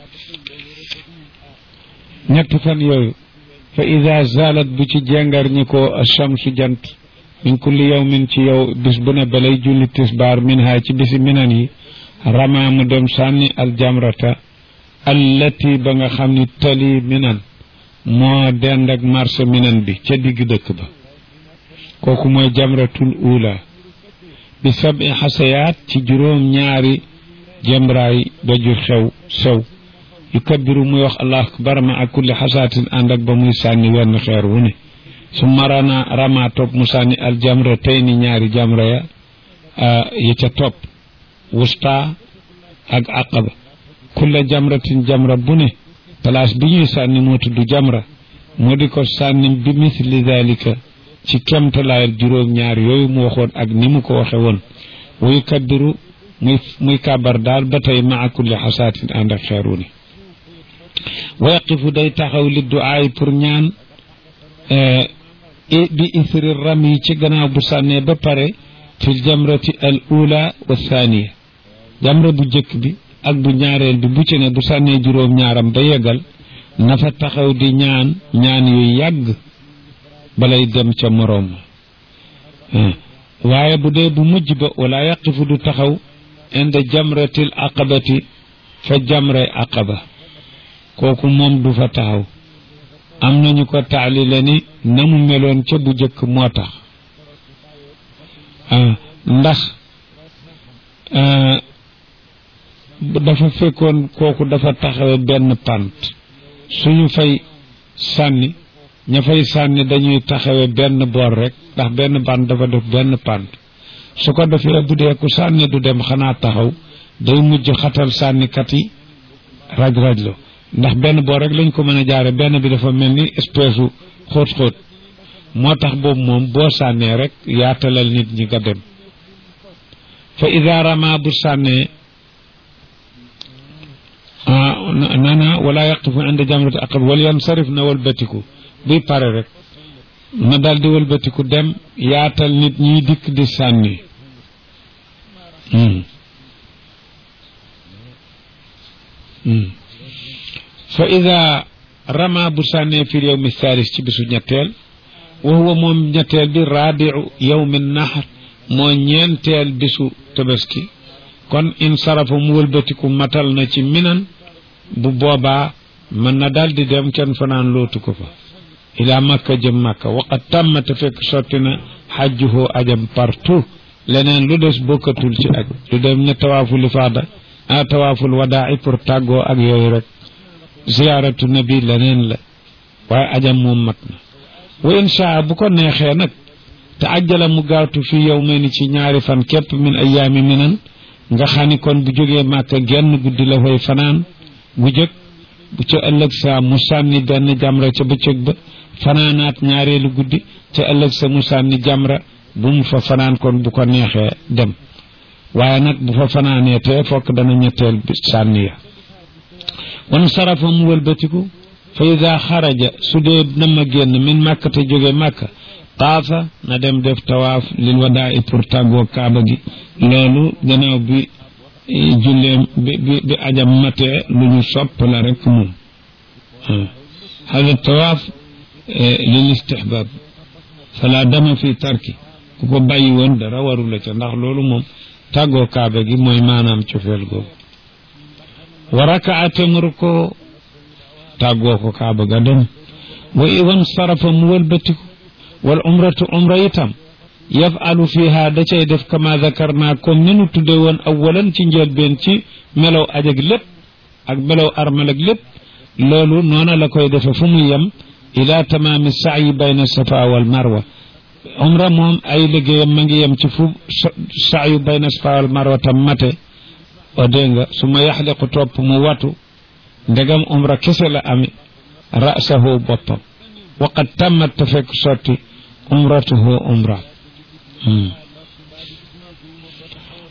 [SPEAKER 1] ñetti fan yooyu fa ida zalat bu ci jengar ñi ko achamsu jant min kulli yawmin ci yow bis bu ne balay julli tisbaar min ha ci bisi minan yi rama mu dem sànni aljamrata allati ba nga xam ni tali minan moo dend ak marché minan bi ca digg dëkk ba kooku mooy jamratul ula bi sabi xasayaat ci juróom ñaari jemraay daju xew sew yu kabbiru muy wax allahu akbar ma ak kulli xasaatin ànd ak ba muy sànni wenn xeer wu ne su marana rama topp mu sànni al jamra tey ni ñaari jamra ya ya ca topp wusta ak aqaba kulla jamratin jamra bu ne place bi ñuy sànni moo tudd jamra moo di ko sànni bi misli dalika ci kemtalaayal juróom ñaar yooyu mu waxoon ak ni mu ko waxe woon wuy kabbiru muy muy kàbbar daal ba tey maa kulli xasaatin ànd ak xeeru ni wa yaqifu day taxaw li duaay pour ñaan bi isri ram yi ci gannaaw bu sànnee ba pare fi jamrati al ula wa thaniya jamra bu jëkk bi ak bu ñaareel bi bu ci ne bu sànnee juróom ñaaram ba yeggal na fa taxaw di ñaan ñaan yu yàgg balay dem ca moroom waaye bu dee bu mujj ba wala yaqifu du taxaw inda jamratil aqabati fa jamray aqaba kooku moom du fa taxaw am nañu ko taalile ni na mu meloon ca bu jëkk moo tax ndax dafa fekkoon kooku dafa taxawe benn pant suñu fay sànni ña fay sànni dañuy taxawe benn boor rek ndax benn pant dafa def benn pant su ko defee bu dee ku sànni du dem xanaa taxaw day mujj xatal sànnikat yi raj-raj lo ndax benn boor rek lañ ko mën a jaare benn bi dafa mel ni espèce u xóot-xóot moo tax boobu moom boo sànnee rek yaatalal nit ñi nga dem fa ida rama bu sànnee nana wala yaqifu inda jamrati aqab wal yansarif na walbatiku buy pare rek na dal di walbatiku dem yaatal nit ñi dikk di sànni fa ida rama bu sànnee fi yowmi thalis ci bisu ñetteel wa huwa moom ñetteel bi rabiu yowmi nahr moo ñeenteel bisu tabaski kon in sarafa mu wëlbatiku matal na ci minan bu boobaa mën na daal di dem kenn fanaan lootu ko fa ila makka jëm makka waqat tàmm te fekk sotti na xajjuhoo ajam partout leneen lu des bokkatul ci aj lu dem ne tawaaful ifaada ah tawaaful wadaa pour tàggoo ak yooyu rek ziyaaratu nabi leneen la waaye ajam moom mat na wa insha bu ko neexee nag te ajjala mu gaawtu fi yow may ni ci ñaari fan képp min ayaami minan nga xam ni kon bu jógee màkka genn guddi la fay fanaan bu jëkk bu ca ëllëg sa mu sànni benn jamra ca bëccëg ba fanaanaat ñaareelu guddi ca ëllëg sa mu sànni jamra bu mu fa fanaan kon bu ko neexee dem waaye nag bu fa fanaanee te fokk dana ñetteel bi sànni ya wan sarafa mu wëlbatiku fa ida xaraja su dee na ma génn min màkka te jóge màkka taafa na dem def tawaaf lil wadaa i pour tàggoo kaaba gi loolu gannaaw bi julleem bi bi bi ajam matee lu ñu sopp la rek moom hada tawaaf lil istihbab fala dama fi tarki ku ko bàyyi woon dara waru la ca ndax loolu moom tàggoo kaaba gi mooy maanaam cofeel googu wa rakaate mu ko tàggoo ko kaaba ga dem wa iwan sarafa mu wëlbatiku wal umratu umra itam yafalu fiha da cay def kama zakarna comme ni nu tudde woon awalan ci njëlbeen ci melow ajag lépp ak melow armal ak lépp loolu noona la koy defe fu mu yem ila tamaami saayi bayna safa wal marwa umra moom ay liggéeyam ma ngi yem ci fu saayu bayna safa wal marwa tam mate o dégg nga su ma yaxliqu topp mu watu ndegam umra kese la ami rasahu boppam waqad tammat te fekk sotti umratuhu umra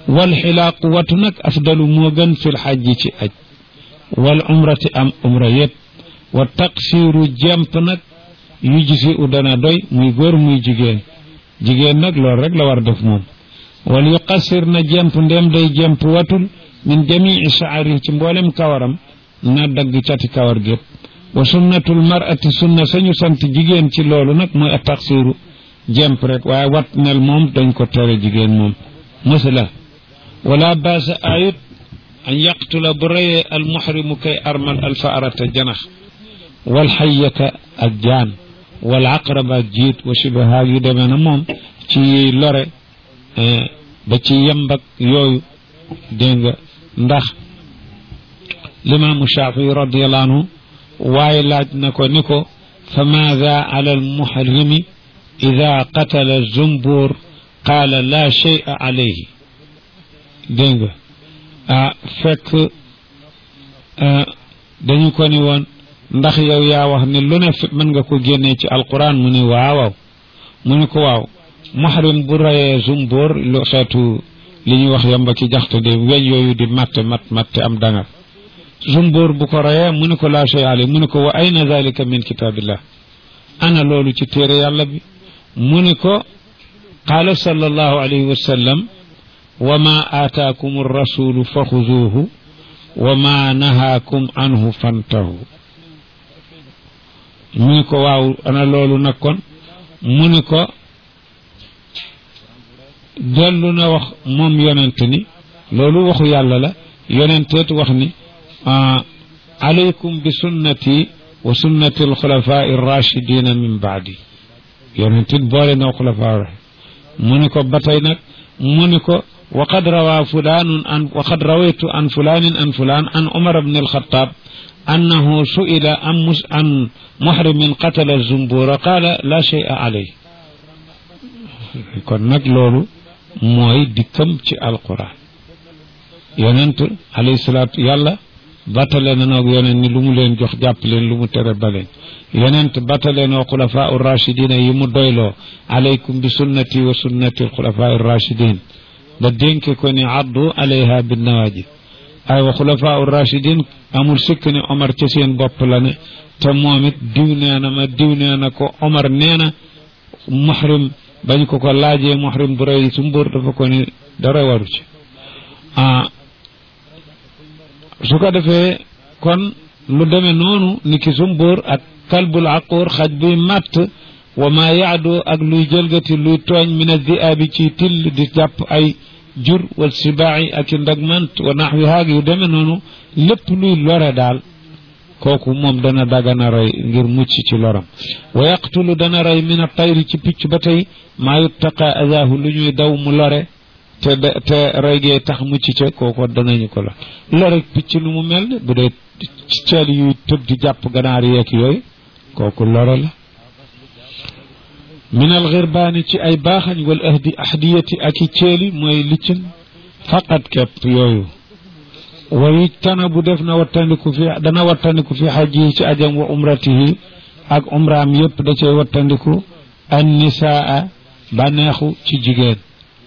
[SPEAKER 1] wal xilaaqu watu nag afdalu moo gën fil xajji ci aj wal umrati am umra yëpp wa taqsiiru jemp nag yu gisi u dana doy muy góor muy jigéen jigéen nag loolu rek la war def moom wal yuqassir na jemp ndem day jemp watul min jamii shaari ci mboolem kawaram na dagg cati kawar gépp wa sunnatul mar'ati sunna sañu sant jigéen ci loolu nag mooy a taqsiiru jemp rek waaye wat nel moom dañ ko tere jigéen moom masala wala baasa ayut an yaqtula bu reyee al muhrimu kay armal al faarata janax wal xayyata ak jaan wal aqraba ak jiit wa shibaha yu demee na moom ci lore ba ci yembak yooyu dégg nga ndax limaamu shafii radiallahu anhu waaye laaj na ko ni ko fa maada ala al muhrimi ida qatala zumbur qaala la shay'a alayhi dégg nga ah fekk dañu ko ni woon ndax yow yaa wax ni lu ne mën nga ko génnee ci alquran mu ni waawaw mu ni ko waaw muhrim bu rayee zumbóor lu xeetu li ñuy wax yamba ki jaxte de weñ yooyu di matte mat matte am dangar zumbóor bu ko rayee mu ni ko laa shay ali mu ni ko wa ayna dalika min kitabillah ana loolu ci téere yàlla bi mu ni ko qaala sallallahu alayhi wa sallam wa ma aataakum rasulu fa xuzuuhu wa ma nahaakum anhu fantahu mu ni ko waaw ana loolu nag kon mu ni ko dellu na wax moom yonent ni loolu waxu yàlla la yonenteet wax ni alaykum bi sunnati wa sunnati alxulafai rachidina min baadi yonentit boole na xulafaa mu ni ko ba tey nag mu ni ko وقد روى فلان عن وقد رويت عن فلان عن فلان عن عمر بن الخطاب أنه سئل عن عن محرم قتل الزنبور قال لا شيء عليه kon nag loolu mooy dikkam ci alquran yonent alayhi salaatu yàlla battale na noog yonent ni lu mu leen jox jàpp leen lu mu tere ba leen yonent battale noo xulafaa u rachidina yi mu doyloo alaykum bi sunnati wa sunnati alxulafaa u rachidin ba dénke ko ni addu alayha bin nawajid ay wa xulafaa rachidin amul sikk ni omar ca seen bopp la ne te moom it diw nee na ma diw nee na ko omar nee na muhrim bañ ko ko laajee muhrim bu rëy su mbóor dafa ko ni dara waru ci ah su ko defee kon lu demee noonu ni ki su mbóor ak kalbul aquur xaj buy màtt wa ma yaadu ak luy jëlgati luy tooñ min addiaabi ci till di jàpp ay jur wal sibaaci ak i ndagmant wa naxwi haag yu demee noonu lépp luy lore daal kooku moom dana dagana rey ngir mucc ci loram wa yaqtulu dana rey min a tayri ci picc ba tey maa yuttaqa adaahu lu ñuy daw mu lore te te rey gee tax mucc ca kooku danañu ko la lore picc lu mu mel bu dee ci ceel yuy tëb di jàpp ganaar yeeg yooyu kooku lore la min alxirbaani ci ay baaxañ wal ahdi ahdiyati ak i ceeli mooy liccin faqat kepp yooyu wa yujtana bu def na wattandiku fi dana wattandiku fi xajji ci ajam wa umratihi ak umraam yépp da cay wattandiku an nisaa bànneexu ci jigéen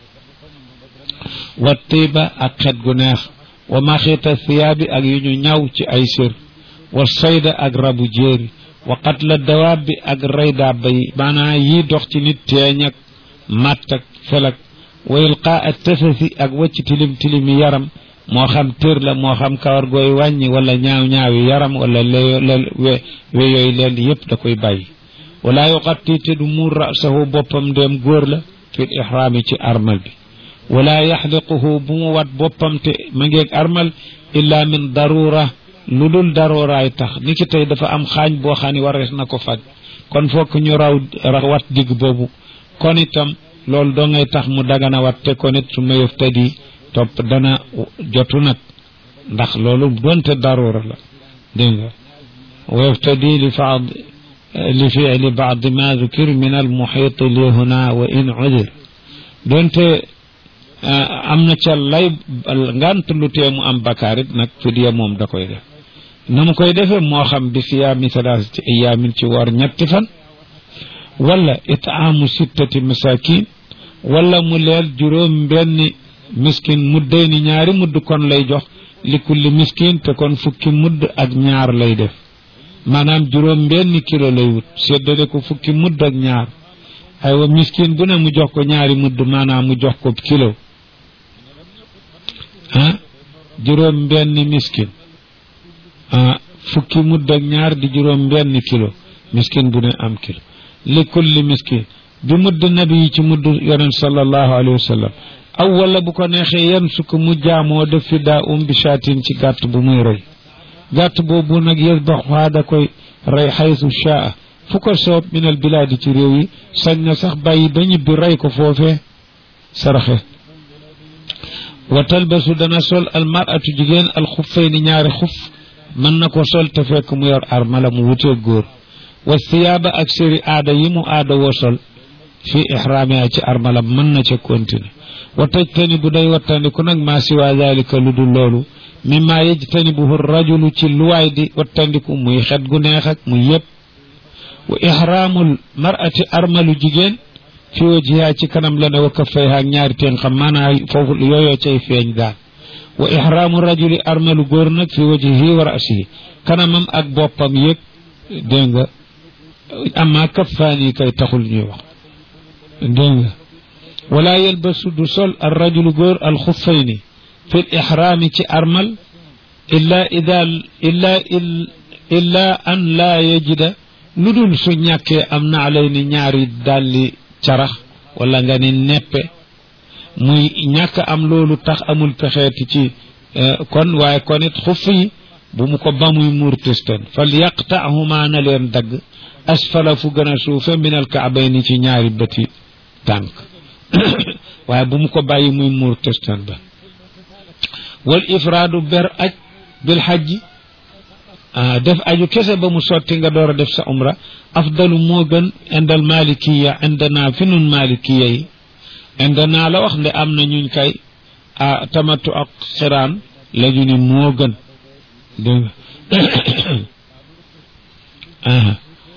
[SPEAKER 1] wa tiiba ak xet gu neex wa maxiita thiyaabi ak yu ñu ñaw ci ay sër wa sayda ak rabu jéeri wa qatla dawaab bi ak rey daaba yi maanaa yii dox ci nit teeñ ak matt ak felak wa ilqaa ak tasasi ak wacc tilim tilimi yaram moo xam tër la moo xam kawar gooy wàññi wala ñaaw ñaawi yaram wala le we we yooyu leen yépp da koy bàyyi wala yuqatti te du muur rasahu boppam ndéem góor la fil ihraami ci armal bi wala yaxliquhu bu mu wat boppam te ma ngeeg armal illa min darura lu dul daruraay tax ni ki tey dafa am xaañ boo xam ne warees na ko faj kon fokk ñu raw wat digg boobu kon itam loolu doo ngay tax mu dagana wat te kon it su ma yëf tadi topp dana jotu nag ndax loolu donte darura la dégg nga wa yaftadi li faad li fiili baad ma dukir min al muxiit li huna wa in udir donte am na ca lay ngant lu tee mu am bakaarit nag fidiya moom da koy def na mu koy defee moo xam bi siyaami salaasati ayaamin ci war ñetti fan wala itaamu sittati masakin wala mu leel juróom benn miskin mudday ni ñaari mudd kon lay jox li kulli miskin te kon fukki mudd ak ñaar lay def maanaam juróom benn kilo lay wut séddale ko fukki mudd ak ñaar aywa miskin bu ne mu jox ko ñaari mudd maanaam mu jox ko kilo ah juróom benn miskin ah fukki mudd ak ñaar di juróom benn kilo miskin bu ne am kilo li kulli miskin bi mudd nabi yi ci mudd yonent sallallahu alayhi wa sallam aw wala bu ko neexee yan sukk mu jaamoo def fi daa um bi shaatin ci gàtt bu muy rey gàtt boobu nag yasbaxuhaa da koy rey xaysu shaa fu ko soob minal bilaadi ci réew yi sañ na sax bàyyi ba ñibbi rey ko foofee saraxe wa talbasu dana sol almaratu jigéen alxuffayni ñaari xuf mën na ko sol te fekk mu yor armala mu wutee góor wa siyaaba ak séri aada yi mu aada woo sol fi ixraamiha ci armala mën na ca continuer wa tajtani bu day wattandiku nag maa siwa dalika lu dul loolu mimma yajtanibuhu rajulu ci luwaay di wattandiku muy xet gu neex ak muy yëpp wa ihraamul mar'ati armalu jigéen fi wajhiha ci kanam la ne wa kaffayha ak ñaari teen xam maanaa foofu yooyoo cay feeñ daal wa ihraamu rajuli armalu góor nag fi wajhihi wa rasihi kanamam ak boppam yëg dégg nga amma kaffaani kay taxul ñuy wax dégg nga wala yalbasu du sol al rajulu góor al xuffayni fi l ixraami ci armal illa ida illa illa an laa yajida lu dul su ñàkkee am na alay ni ñaari dalli carax wala nga ni neppe muy ñàkk am loolu tax amul pexeeti ci kon waaye kon it xuff yi bu mu ko ba muy muur testan fal yaqtahuma na leen dagg asfala fu gën a suufe min al kaabayni ci ñaari bëti tànk waaye bu mu ko bàyyi muy muur testan ba wal ifraadu ber aj bil xajji def aju kese ba mu sotti nga door a def sa umra afdalu moo gën indal malikiya indana fi nun malikiya yi indana la wax nde am na ñuñ kay a tamatu ak xiraan la ñu ni moo gën dégg nga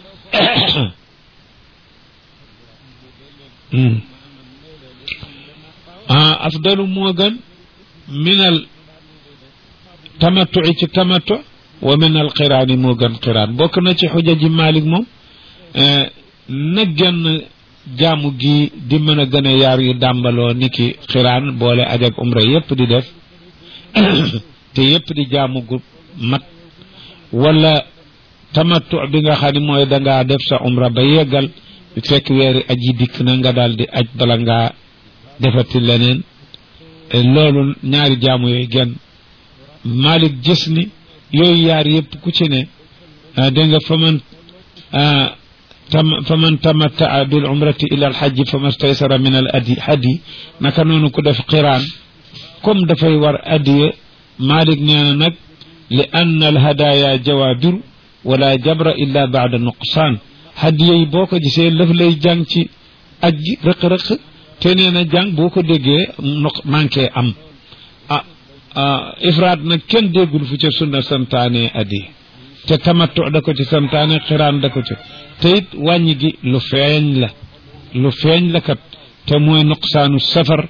[SPEAKER 1] ah afdalu moo gën minal tamattu ci tamattu wa minal xiraani moo gën xiraan bokk na ci xuja ji Malik moom na genn jaamu gi di mën a gën a yaar yu dàmbaloo ni ki xiraan boole aj ak umra yépp di def te yépp di jaamu gu mat wala tamattu bi nga xam ne mooy dangaa def sa umra ba yeggal fekk weeri aj yi dikk na nga daal di aj bala ngaa defati leneen loolu ñaari jaamu yooyu genn Malik gis ni yooyu yaar yëpp ku ci ne dégg nga fa man tam fa man tamattaa bil umrati ila al hajji fa mastaysara min al adi hadi naka noonu ku def qiraan comme dafay war adiye Malik nee na nag li anna al hadaya jawaabiru wala jabra illa baada nuqsaan hadiye yi boo ko gisee lëf lay jàng ci aj gi rëq-rëq te nee na jàng boo ko déggee noq manqué am ah ifraat nag kenn déggul fu ca sunna santaane addi te tamattu da ko ci santaane xiraan da ko ci te it wàññi gi lu feeñ la lu feeñ la kat te mooy nuqsaanu safar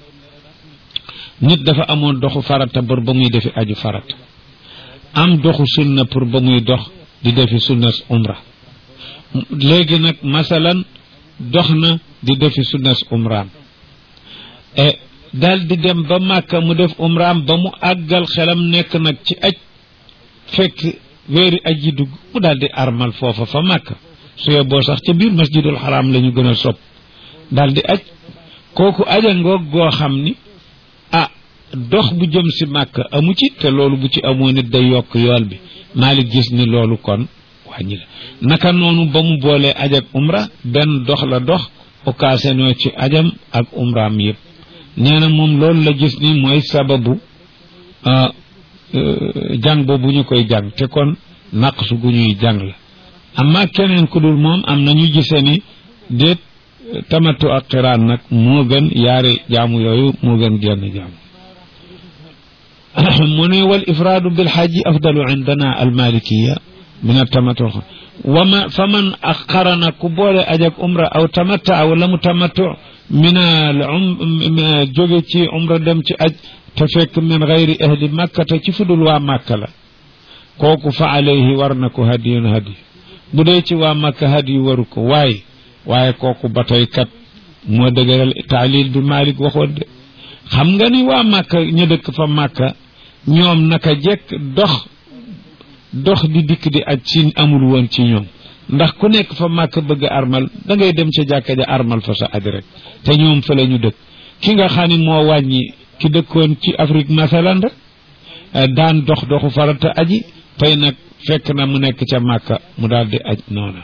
[SPEAKER 1] nit dafa amoon doxu farata bor ba muy defi aju farata am doxu sunna pour ba muy dox di defi sunna umra léegi nag masalan dox na di defi sunnas umraam e daal di dem ba màkka mu def umraam ba mu àggal xelam nekk nag ci aj fekk weeri aj yi dugg mu daal di armal foofa fa màkka su yeboo sax ca biir masjidul xaraam la ñu gën a sopp daal di aj kooku aja ngoog goo xam ni ah dox bu jëm si màkka amu ci te loolu bu ci amoo nit day yokk yool bi Maalik gis ni loolu kon wàññi la naka noonu ba mu boolee aj ak umra benn dox la dox occasion ci ajam ak umraam yëpp nee na moom loolu la gis ni mooy sababu jàng boobu ñu koy jàng te kon naqsu gu ñuy jàng la amma keneen ku dul moom am na ñu gisee ni déet tamatu ak xiraan nag moo gën yaari jaamu yooyu moo gën genn jaamu mu ne wal ifraadu bil xaaji afdalu indana al malikiya min atamatu wama fa man qarana ku boole aj ak umra aw tamatta wala mu tamattu minal um jóge ci umra dem ci aj te fekk min gayri ahli makkata ci fudul waa màkka la kooku fa alayhi war na ko hadiyun hadi bu dee ci waa makka hadi waru ko waaye waaye kooku ba tey kat moo dëgëral taalil bi Malik waxoon de xam nga ni waa màkka ñu dëkk fa màkka ñoom naka jekk dox dox di dikk di aj ci amul woon ci ñoom ndax ku nekk fa màkk bëgg armal da ngay dem ca jàkka ja armal fa sa aj rek te ñoom fa la ñu dëkk ki nga xam ni moo wàññi ki dëkkoon ci Afrique masalan rek daan dox doxu farata aji tey nag fekk na mu nekk ca màkka mu daal di aj noona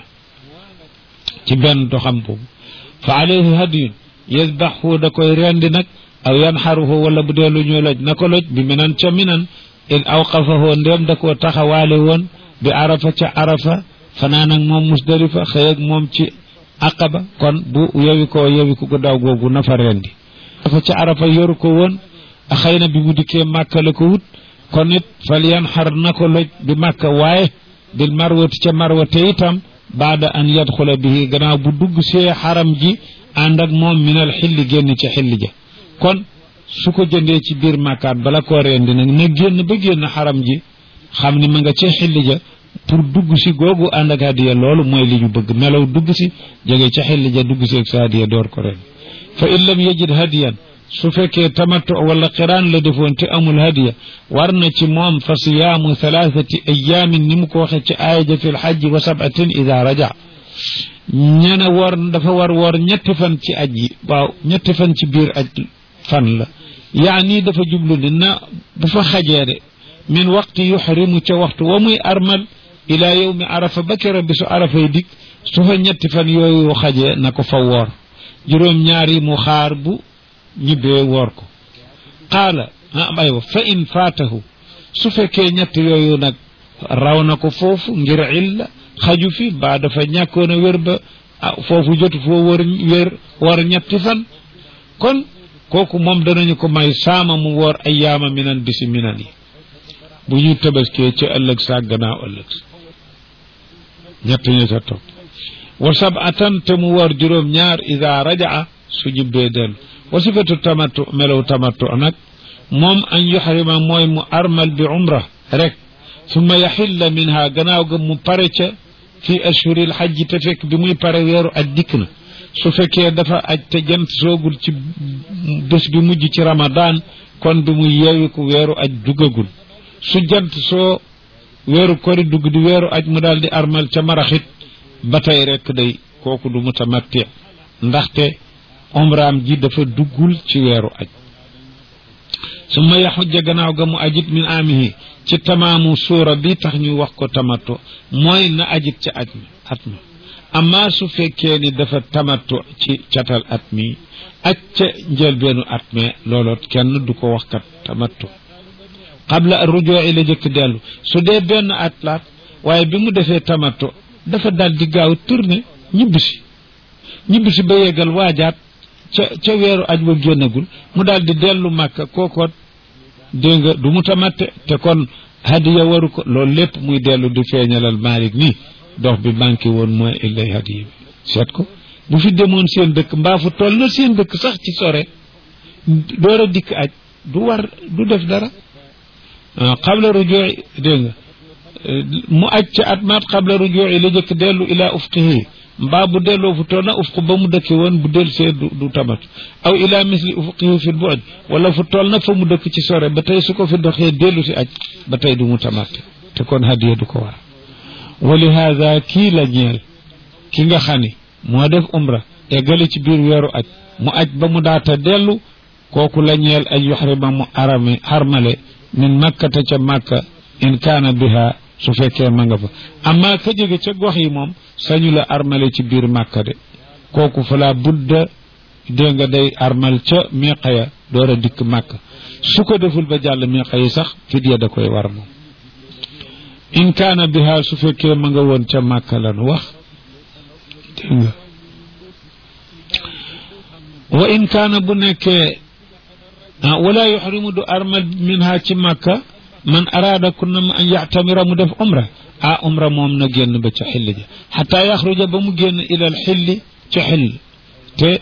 [SPEAKER 1] ci benn doxam boobu fa alayhi hadiyun yasbaxu da koy rendi nag aw yanxaruhu wala bu dee lu ñu loj na ko loj bi minan ca minan in awqafahu ndéem da koo taxawaale woon bi arafa ca arafa fanaan ak moom musdalifa xëy ak moom ci aqaba kon bu yewi ko yewi ko daw googu na fa rendi dafa ca arafa yoru ko woon a xëy na bi mu dikkee màkka la ko wut kon it fal yanxar na ko loj bi màkka waaye bil marwati ca marwate itam baada an yadxula bihi gannaaw bu dugg see xaram ji ànd ak moom minal xilli génn ci xilli ja kon su ko jëndee ci biir màkkaat bala koo rendi nag na génn ba génn xaram ji xam ni ma nga ca xilli ja pour dugg si googu ànd ak hadiya loolu mooy li ñu bëgg melaw dugg si jóge ca xilli ja dugg si ak sa hadiya door ko ren fa in lam yajid hadiyan su fekkee tamattu wala qiraan la defoon te amul hadiya war na ci moom fa siyaamu thalathati ayaamin ni mu ko waxe ci aaya ja fi lxajji wa sabatin ida raja ñene woor dafa war woor ñetti fan ci aj yi waaw ñetti fan ci biir aj fan la yaani dafa jublu ni na bu fa xajee de min waqti yuxrimu ca waxtu wa muy armal ila yowmi arafa ba kera bisu arafay dik su fa ñetti fan yooyu xajee na ko fa woor juróom ñaari mu xaar bu ñibbee woor ko qaala am aywa fa in faatahu su fekkee ñett yooyu nag raw na ko foofu ngir illa xaju fi ba dafa ñàkkoon a wér ba foofu jotu foo wër wér war ñetti fan kon kooku moom danañu ko may saama mu woor ay yaama minan bisi minan yi bu ñu tabaskee ci ëllëg sa gannaaw ëllëg sa ñett ñu sa topp wa sabatan te mu woor juróom ñaar ida rajaa su ñibbee dellu wa sifatu tamattu melaw tamattu nag moom an yuxrima mooy mu armal bi umra rek summa yaxilla minha gannaaw ga mu pare ca fi ashhuril xajji te fekk bi muy pare weeru aj dikk na su fekkee dafa aj te jant soogul ci bés bi mujj ci ramadan kon bi muy yeewiku weeru aj duggagul su jant soo weeru kori dugg di weeru aj mu daal di armal ca maraxit ba tey rek day kooku du mutamatti ndaxte umraam ji dafa duggul ci weeru aj summa yaxujja gannaaw ga mu ajit min amihi ci tamaamu suura bi tax ñu wax ko tamattu mooy na ajit ca aj mi at mi amma su fekkee ni dafa tamattu ci catal at mi aj ca njëlbeenu at mi looloot kenn du ko wax kat tamattu qabla rujoo la jëkk dellu su dee benn at laat waaye bi mu defee tamattu dafa dal di gaaw tourné ñibbisi ñibbisi ba yeggal waajaat ca ca weeru aj ba génnagul mu daal di dellu màkka kookoot dégg nga du mu tamatte te kon hadiya waru ko loolu lépp muy dellu di feeñalal Malik nii dox bi manqué woon mooy illay hadiya bi seet ko bu fi demoon seen dëkk mbaa fu toll na seen dëkk sax ci sore door a dikk aj du war du def dara qabla rujuu dégg nga mu aj ca at maat qabla rujuu la jëkk dellu ila ufqihi mbaa bu delloo fu toll na ufq ba mu dëkke woon bu del see du du tamat aw ila misli ufqihi fi bu'd wala fu toll na fa mu dëkk ci sore ba tey su ko fi doxee dellu si aj ba tey du mu tamat te kon hadiya du ko war wa li hada kii la ñeel ki nga xam ni moo def umra eggale ci biir weeru aj mu aj ba mu daata dellu kooku la ñeel ay yuxrima mu arame xarmale min makkata ca makka in kaana biha su fekkee ma nga fa amma ka jóge ca gox yi moom sañu la armale ci biir màkka de kooku fa la budda dégg nga day armal ca miqa ya door a dikk màkka su ko deful ba jàll miqa yi sax fidya da koy war moom in kaana biha su fekkee ma nga woon ca màkka lan wax dégg nga wa in kaana bu nekkee wala yuxrimu du armal minha ci màkka man araada kunna ma an yactamira mu def umra ah umra moom na génn ba ca xilli ja xataa yaxruja ba mu génn ilal xilli ca xill te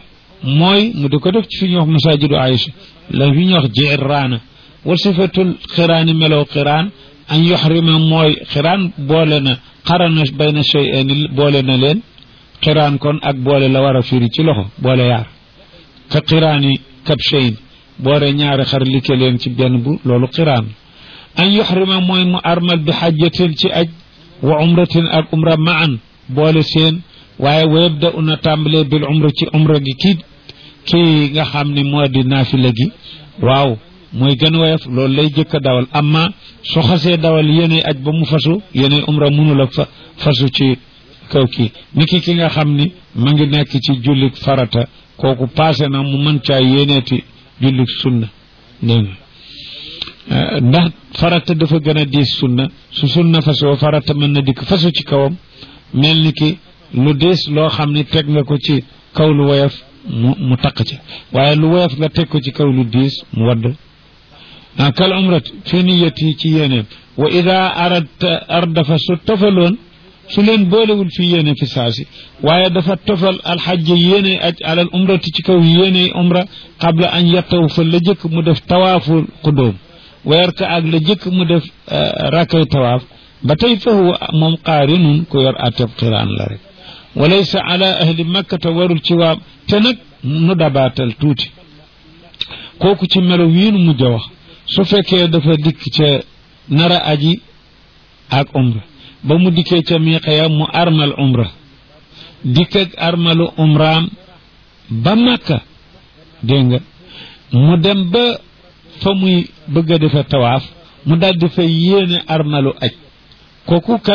[SPEAKER 1] mooy mu di ko def ci fi ñuy wax masajidu Aïcha la fi ñuy wax jiraana wa sifatul xiraani melow xiraan an yuxrima mooy xiraan boole na xarana bayna shay'aini boole na leen xiraan kon ak boole la war a firi ci loxo boole yaar ka xiraani kabshayn boole ñaari xar like leen ci benn bu loolu xiraan an yuxrima mooy mu armal bi xajjatin ci aj wa umratin ak umra maan boole seen waaye wa yabda una tàmbalee bil umra ci umra gi kii kii nga xam ni moo di naafila gi waaw mooy gën woyof loolu lay jëkk a dawal amma su xasee dawal yéene aj ba mu fasu yéene umra mënul a fa fasu ci kaw kii ni ki ki nga xam ni ma ngi nekk ci jullik farata kooku passé na mu mën caa yéeneeti jullik sunna dégg nga ndax farata dafa gën a diis sunna su sunna fasoo farata mën na dikk fasu ci kawam mel ni ki lu diis loo xam ni teg nga ko ci kaw lu woyof mu mu taq ci waaye lu woyof nga teg ko ci kaw lu diis mu wadd kal umrat fi niyati ci yéeneem wa ida aradta ardafa su tofaloon su leen boolewul fi yéene fi saasi waaye dafa tofal alxajj yéene aj alal umrati ci kaw yéene umra qabla an yattaw fa la jëkk mu def tawaaful xudóom weer ka ak la jëkk mu def rakkay tawaaf ba tey fa huwa moom qaarinun ku yor ateb xiraan la rek walaysa ala ahli makkata warul ci waa te nag nu dabaatal tuuti kooku ci melo wiinu mujj a wax su fekkee dafa dikk ca nara aji ak umra ba mu dikkee ca miiqaya mu armal umra dikk ak armalu umraam ba makka dégg nga mu dem ba fa muy bëgg a defe tawaaf mu daldi fa yéene armalu aj kooku kat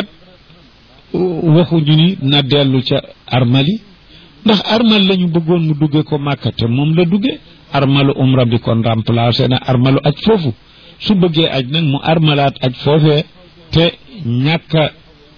[SPEAKER 1] waxuñu ni na dellu ca armali ndax armal lañu bëggoon mu dugge ko màkka te moom la dugge armalu umra bi kon remplacé na armalu aj foofu su bëggee aj nag mu armalaat aj foofee te ñàkka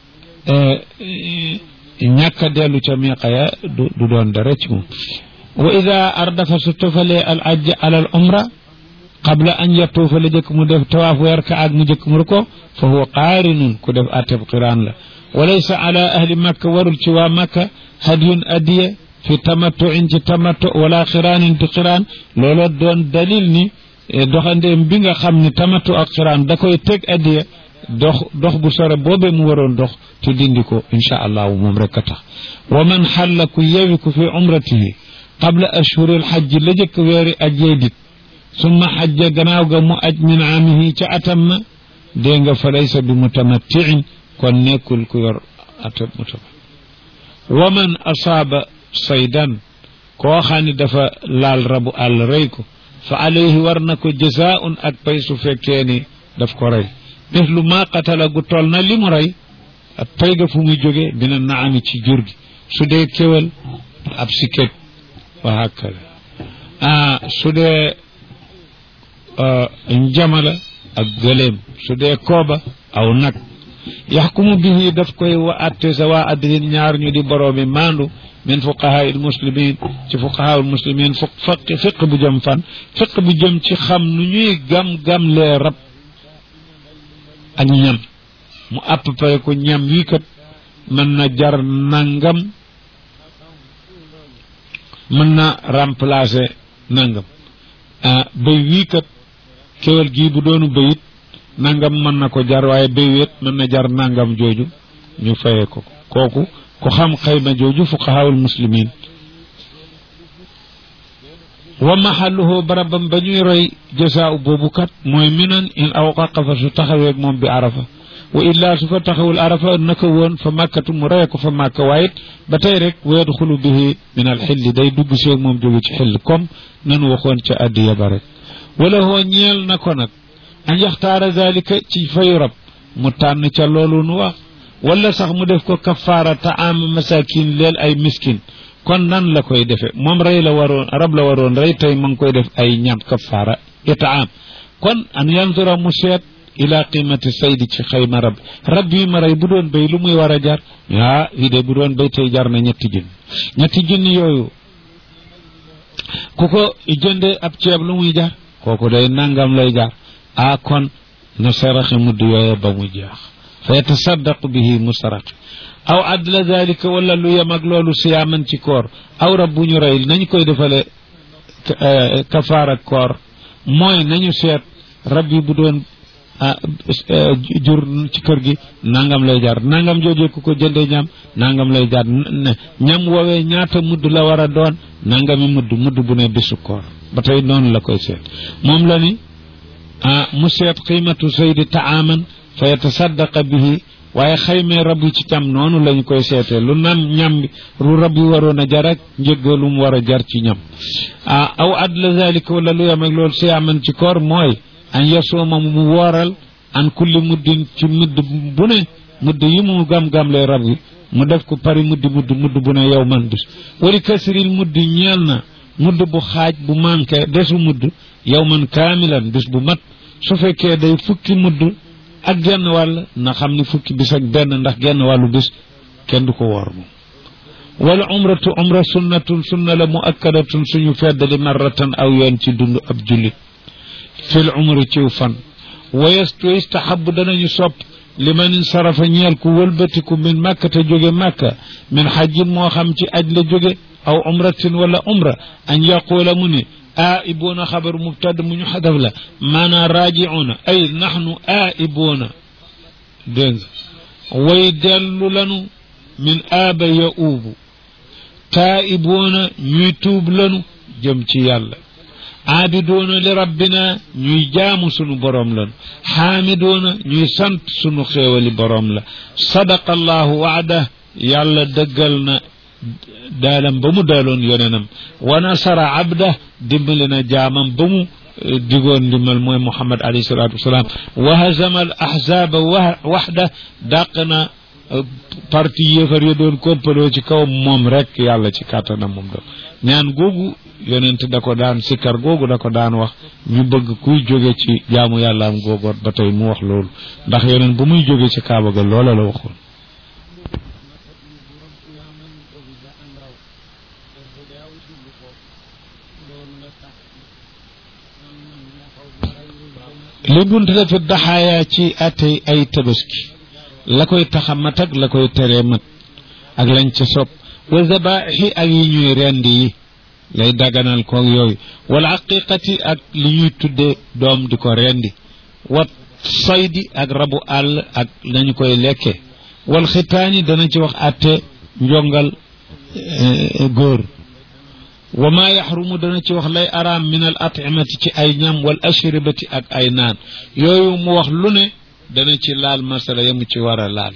[SPEAKER 1] ñàkka dellu ca miqaya du du doon dara ci moom wa ida ardafa su tofalee al ajj alal umra qabla an yatuufa la jëkk mu def tawaaf weer ka ak mu jëkk mu ko fa huwa qaarinun ku def ateb qiraan la walaysa ala ahli makka warul ci waa makka hadiyun adiya fi tamattuin ci tamattu wala xiraanin ci xiraan looloo doon dalil ni doxandeem bi nga xam ni tamattu ak xiraan da koy teg adiya dox dox bu sore boobee mu waroon dox te dindi ko insha allahu moom rek a tax wa man xalla ku yewi ku fi umratihi qabla ashhuri alxajji la jëkk weeri ajjee dit summa xajja gannaaw ga mu aj min aamihi ca atam ma dégg nga fa laysa bi mutamattiin kon nekkul ku yor atam mutama wa man asaaba saydan koo xam ne dafa laal rabu àll rey ko fa alayhi war na ko jazaun ak pay su fekkee ni daf ko rey mislu ma qatala gu toll na li mu rey ak pay ga fu muy jóge dina naami ci jur gi su dee kéwal ab siket wa hakkada ah su dee njamala ak gëléem su dee kooba aw nag yaxkumu bihi daf koy wa atte sa waa addin ñaar ñu di boroomi maandu min fuqahaa il muslimin ci fuqahaa il muslimin fu faqi fiq bu jëm fan fiq bu jëm ci xam nu ñuy gam-gam lee rab ak ñam mu àpp pare ko ñam wii kat mën na jar nangam mën na remplacer nangam ah béy wii kat kéwal gii bu doonu béyit nangam mën na ko jar waaye béy wet mën na jar nangam jooju ñu fayee ko kooku ku xam xayma jooju fuqahaawul muslimin wa mahalluhu barabam ba ñuy roy jasaaw boobu kat mooy minan in aw qaqafa su taxaweeg moom bi arafa wa illaa su fa taxawul arafa naka woon fa màkkatu mu reye ko fa màkka waaye ba tey rek wa yadxulu bihi min al xilli day dugg seeg moom jóge ci xill comme nanu waxoon ca addiya ba rek wala hoo ñeel na ko nag an yaxtaara zalika ci fayu rab mu tànn ca loolu nu wax wala sax mu def ko kafaara taama masakin leel ay miskin kon nan la koy defe moom rey la waroon rab la waroon rey tey ma ngi koy def ay ñam kafaara itaam kon an yanzura mu seet ila qimati saydi ci xayma rab rab yi ma rey bu doon béy lu muy war a jar ah yi de bu doon béy tey jar na ñetti junni ñetti junni yooyu ku ko jënde ab ceeb lu muy jar kooku day nangam lay jar ah kon na saraxe mudd yooye ba mu jeex fa yatasaddaqu bihi mu saraxe aw adla dalika wala lu yem ak loolu siyaaman ci koor aw rab bu ñu rey nañ koy defale kafaara koor mooy nañu seet rab yi bu doon jur ci kër gi nangam lay jar nangam joojee ku ko jëndee ñam nangam lay jar ñam woowee ñaata mudd la war a doon nangami mudd mudd bu ne bisu koor ba tey noonu la koy seet moom la ni mu seet qiimatu saydi taaman fa yatasaddaqa bihi waaye xaymee rab yi ci cam noonu lañu koy seetee lu nam ñam lu rab yi waroon a jar ak njëgga lu mu war a jar ci ñam ah aw adla zalika wala lu yam ak loolu siyaaman ci koor mooy an yasuuma mu wooral an kulli muddin ci mudd bu ne mudd yi mu gam-gam lay rab yi mu def ko pari muddi mudd mudd bu ne yow man bis wali kasril mudd ñeel na mudd bu xaaj bu manqué desu mudd yow man kaamilan bis bu mat su fekkee day fukki mudd ak genn wàll na xam ni fukki bis ak benn ndax genn wàllu bis kenn du ko woor moom wala umratu umra sunnatun sunna la muakkadatun suñu feddali marratan aw yoon ci dund ab jullit fil umri ciw fan wayestu istahabu danañu sopp li man insarafa ñeel ku wëlbatiku min màkka te jóge màkka min xajjin moo xam ci aj la jóge aw umratin wala umra an yaquula mu ni aa'ibuuna xabar mubtada mu ñu xadaf la maanaa raaji'uuna ay naxnu aa'ibuuna dégg nga way dellu lanu min aaba ya uubu taa'ibuuna ñuy tuub lanu jëm ci yàlla aabiduuna li rabbina ñuy jaamu sunu boroom lanu xaamiduuna ñuy sant sunu xéewali boroom la sadaqa allahu waada yàlla dëggal na daalam ba mu daaloon yonenam wa nasara abda dimbali na jaamam ba mu digoon ndimbal mooy muhammad alayhi salatu wasalaam wa hazama al ahzaba waxda dàq na parti yéefar ya doon kompaloo ci kaw moom rek yàlla ci kàttanam moom do ñaan googu yonent da ko daan sikkar googu da ko daan wax ñu bëgg kuy jóge ci jaamu yàlla am googoot ba tey mu wax loolu ndax yonent bu muy jóge ci kaaba ga loola la waxoon li bunt la fi daxaaya ci atey ay tabaski la koy taxa mat ak la koy teree mat ak lañ ca sopp wa zabaixi ak yi ñuy rend yi lay daganal koog yooyu wala aqiqati ak li ñuy tudde doom di ko rendi wat saydi ak rabu àll ak nañu koy lekke wal xitaani dana ci wax atte njongal góor wa ma yaxrumu dana ci wax lay araam min al atimati ci ay ñam wal ashribati ak ay naan yooyu mu wax lu ne dana ci laal masala yamu ci war a laal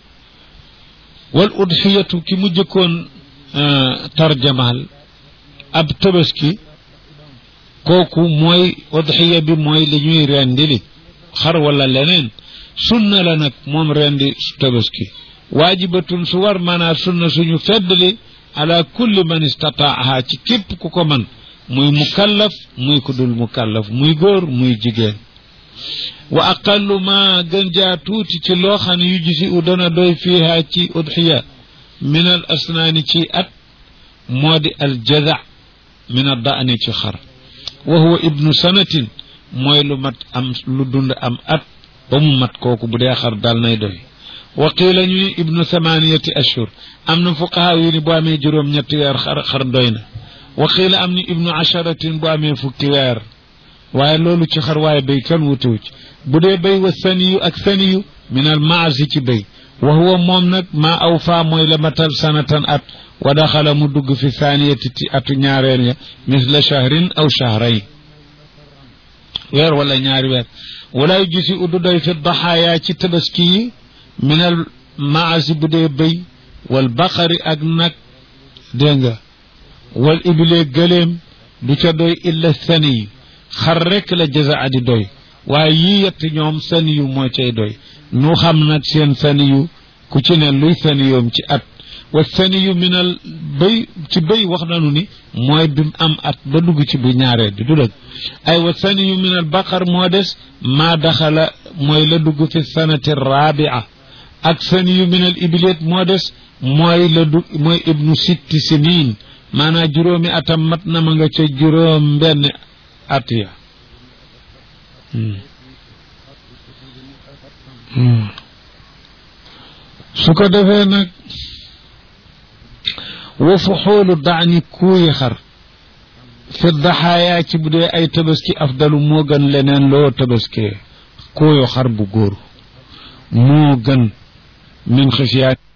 [SPEAKER 1] wal udxiyatu ki mu jëkkoon tarjamaal ab tabaski kooku mooy udxiya bi mooy li ñuy rendili xar wala leneen sunna la nag moom rendi tabaski waajibatun su war maanaa sunna suñu feddli ala kulli man istataaha ci képp ku ko man muy mukallaf muy ku dul mukallaf muy góor muy jigéen wa aqallu ma gën jaa tuuti ci loo xam ne yu gisi u dana doy fiiha ci udxiya min al asnaani ci at moo di al jaza min a daani ci xar wa huwa ibnu sanatin mooy lu mat am lu dund am at ba mu mat kooku bu dee xar daal nay doy wa qiila ñuy ibnu samaniyati ashhur am na fuqaha yu ni bu amee juróom ñetti weer xar xar doy na wa qiila am ni ibnu asharatin bu amee fukki weer waaye loolu ci xar waaye béy kenn wutewu ci bu dee béy wa saniyu ak saniyu min al maasi ci béy wa huwa moom nag maa aw faa mooy la matal sanatan at wa daxala mu dugg fi saniyati ci atu ñaareel ya misla shahrin aw shahrayn weer wala ñaari weer walaay gisi uddu doy fi daxaaya ci tabaski yi min al maasi bu dee béy wal baqari ak nag dégg nga wal ibilee gëléem du ca doy illa saniyu xar rek la jaza adi doy waaye yii yett ñoom saniyu moo cay doy nu xam nag seen saniyu ku ci ne luy saniyoom ci at wa saniyu minal béy ci béy wax nanu ni mooy bi am at ba dugg ci bu ñaareel bi du dëgg ay wa saniyu minal baqar moo des maa daxala mooy la dugg fi sanati rabia ak saniyu minal ibileet moo des mooy la dugg mooy ibnu sitti sinin maanaam juróomi atam mat na ma nga ca juróom benn at ya su ko defee nag wa fu xoolu daani kuuyi xar fi daxaayaa ci bu dee ay tabaski afdalu moo gën leneen loo tabaskee kuuyu xar bu góor moo gën min xisiyaat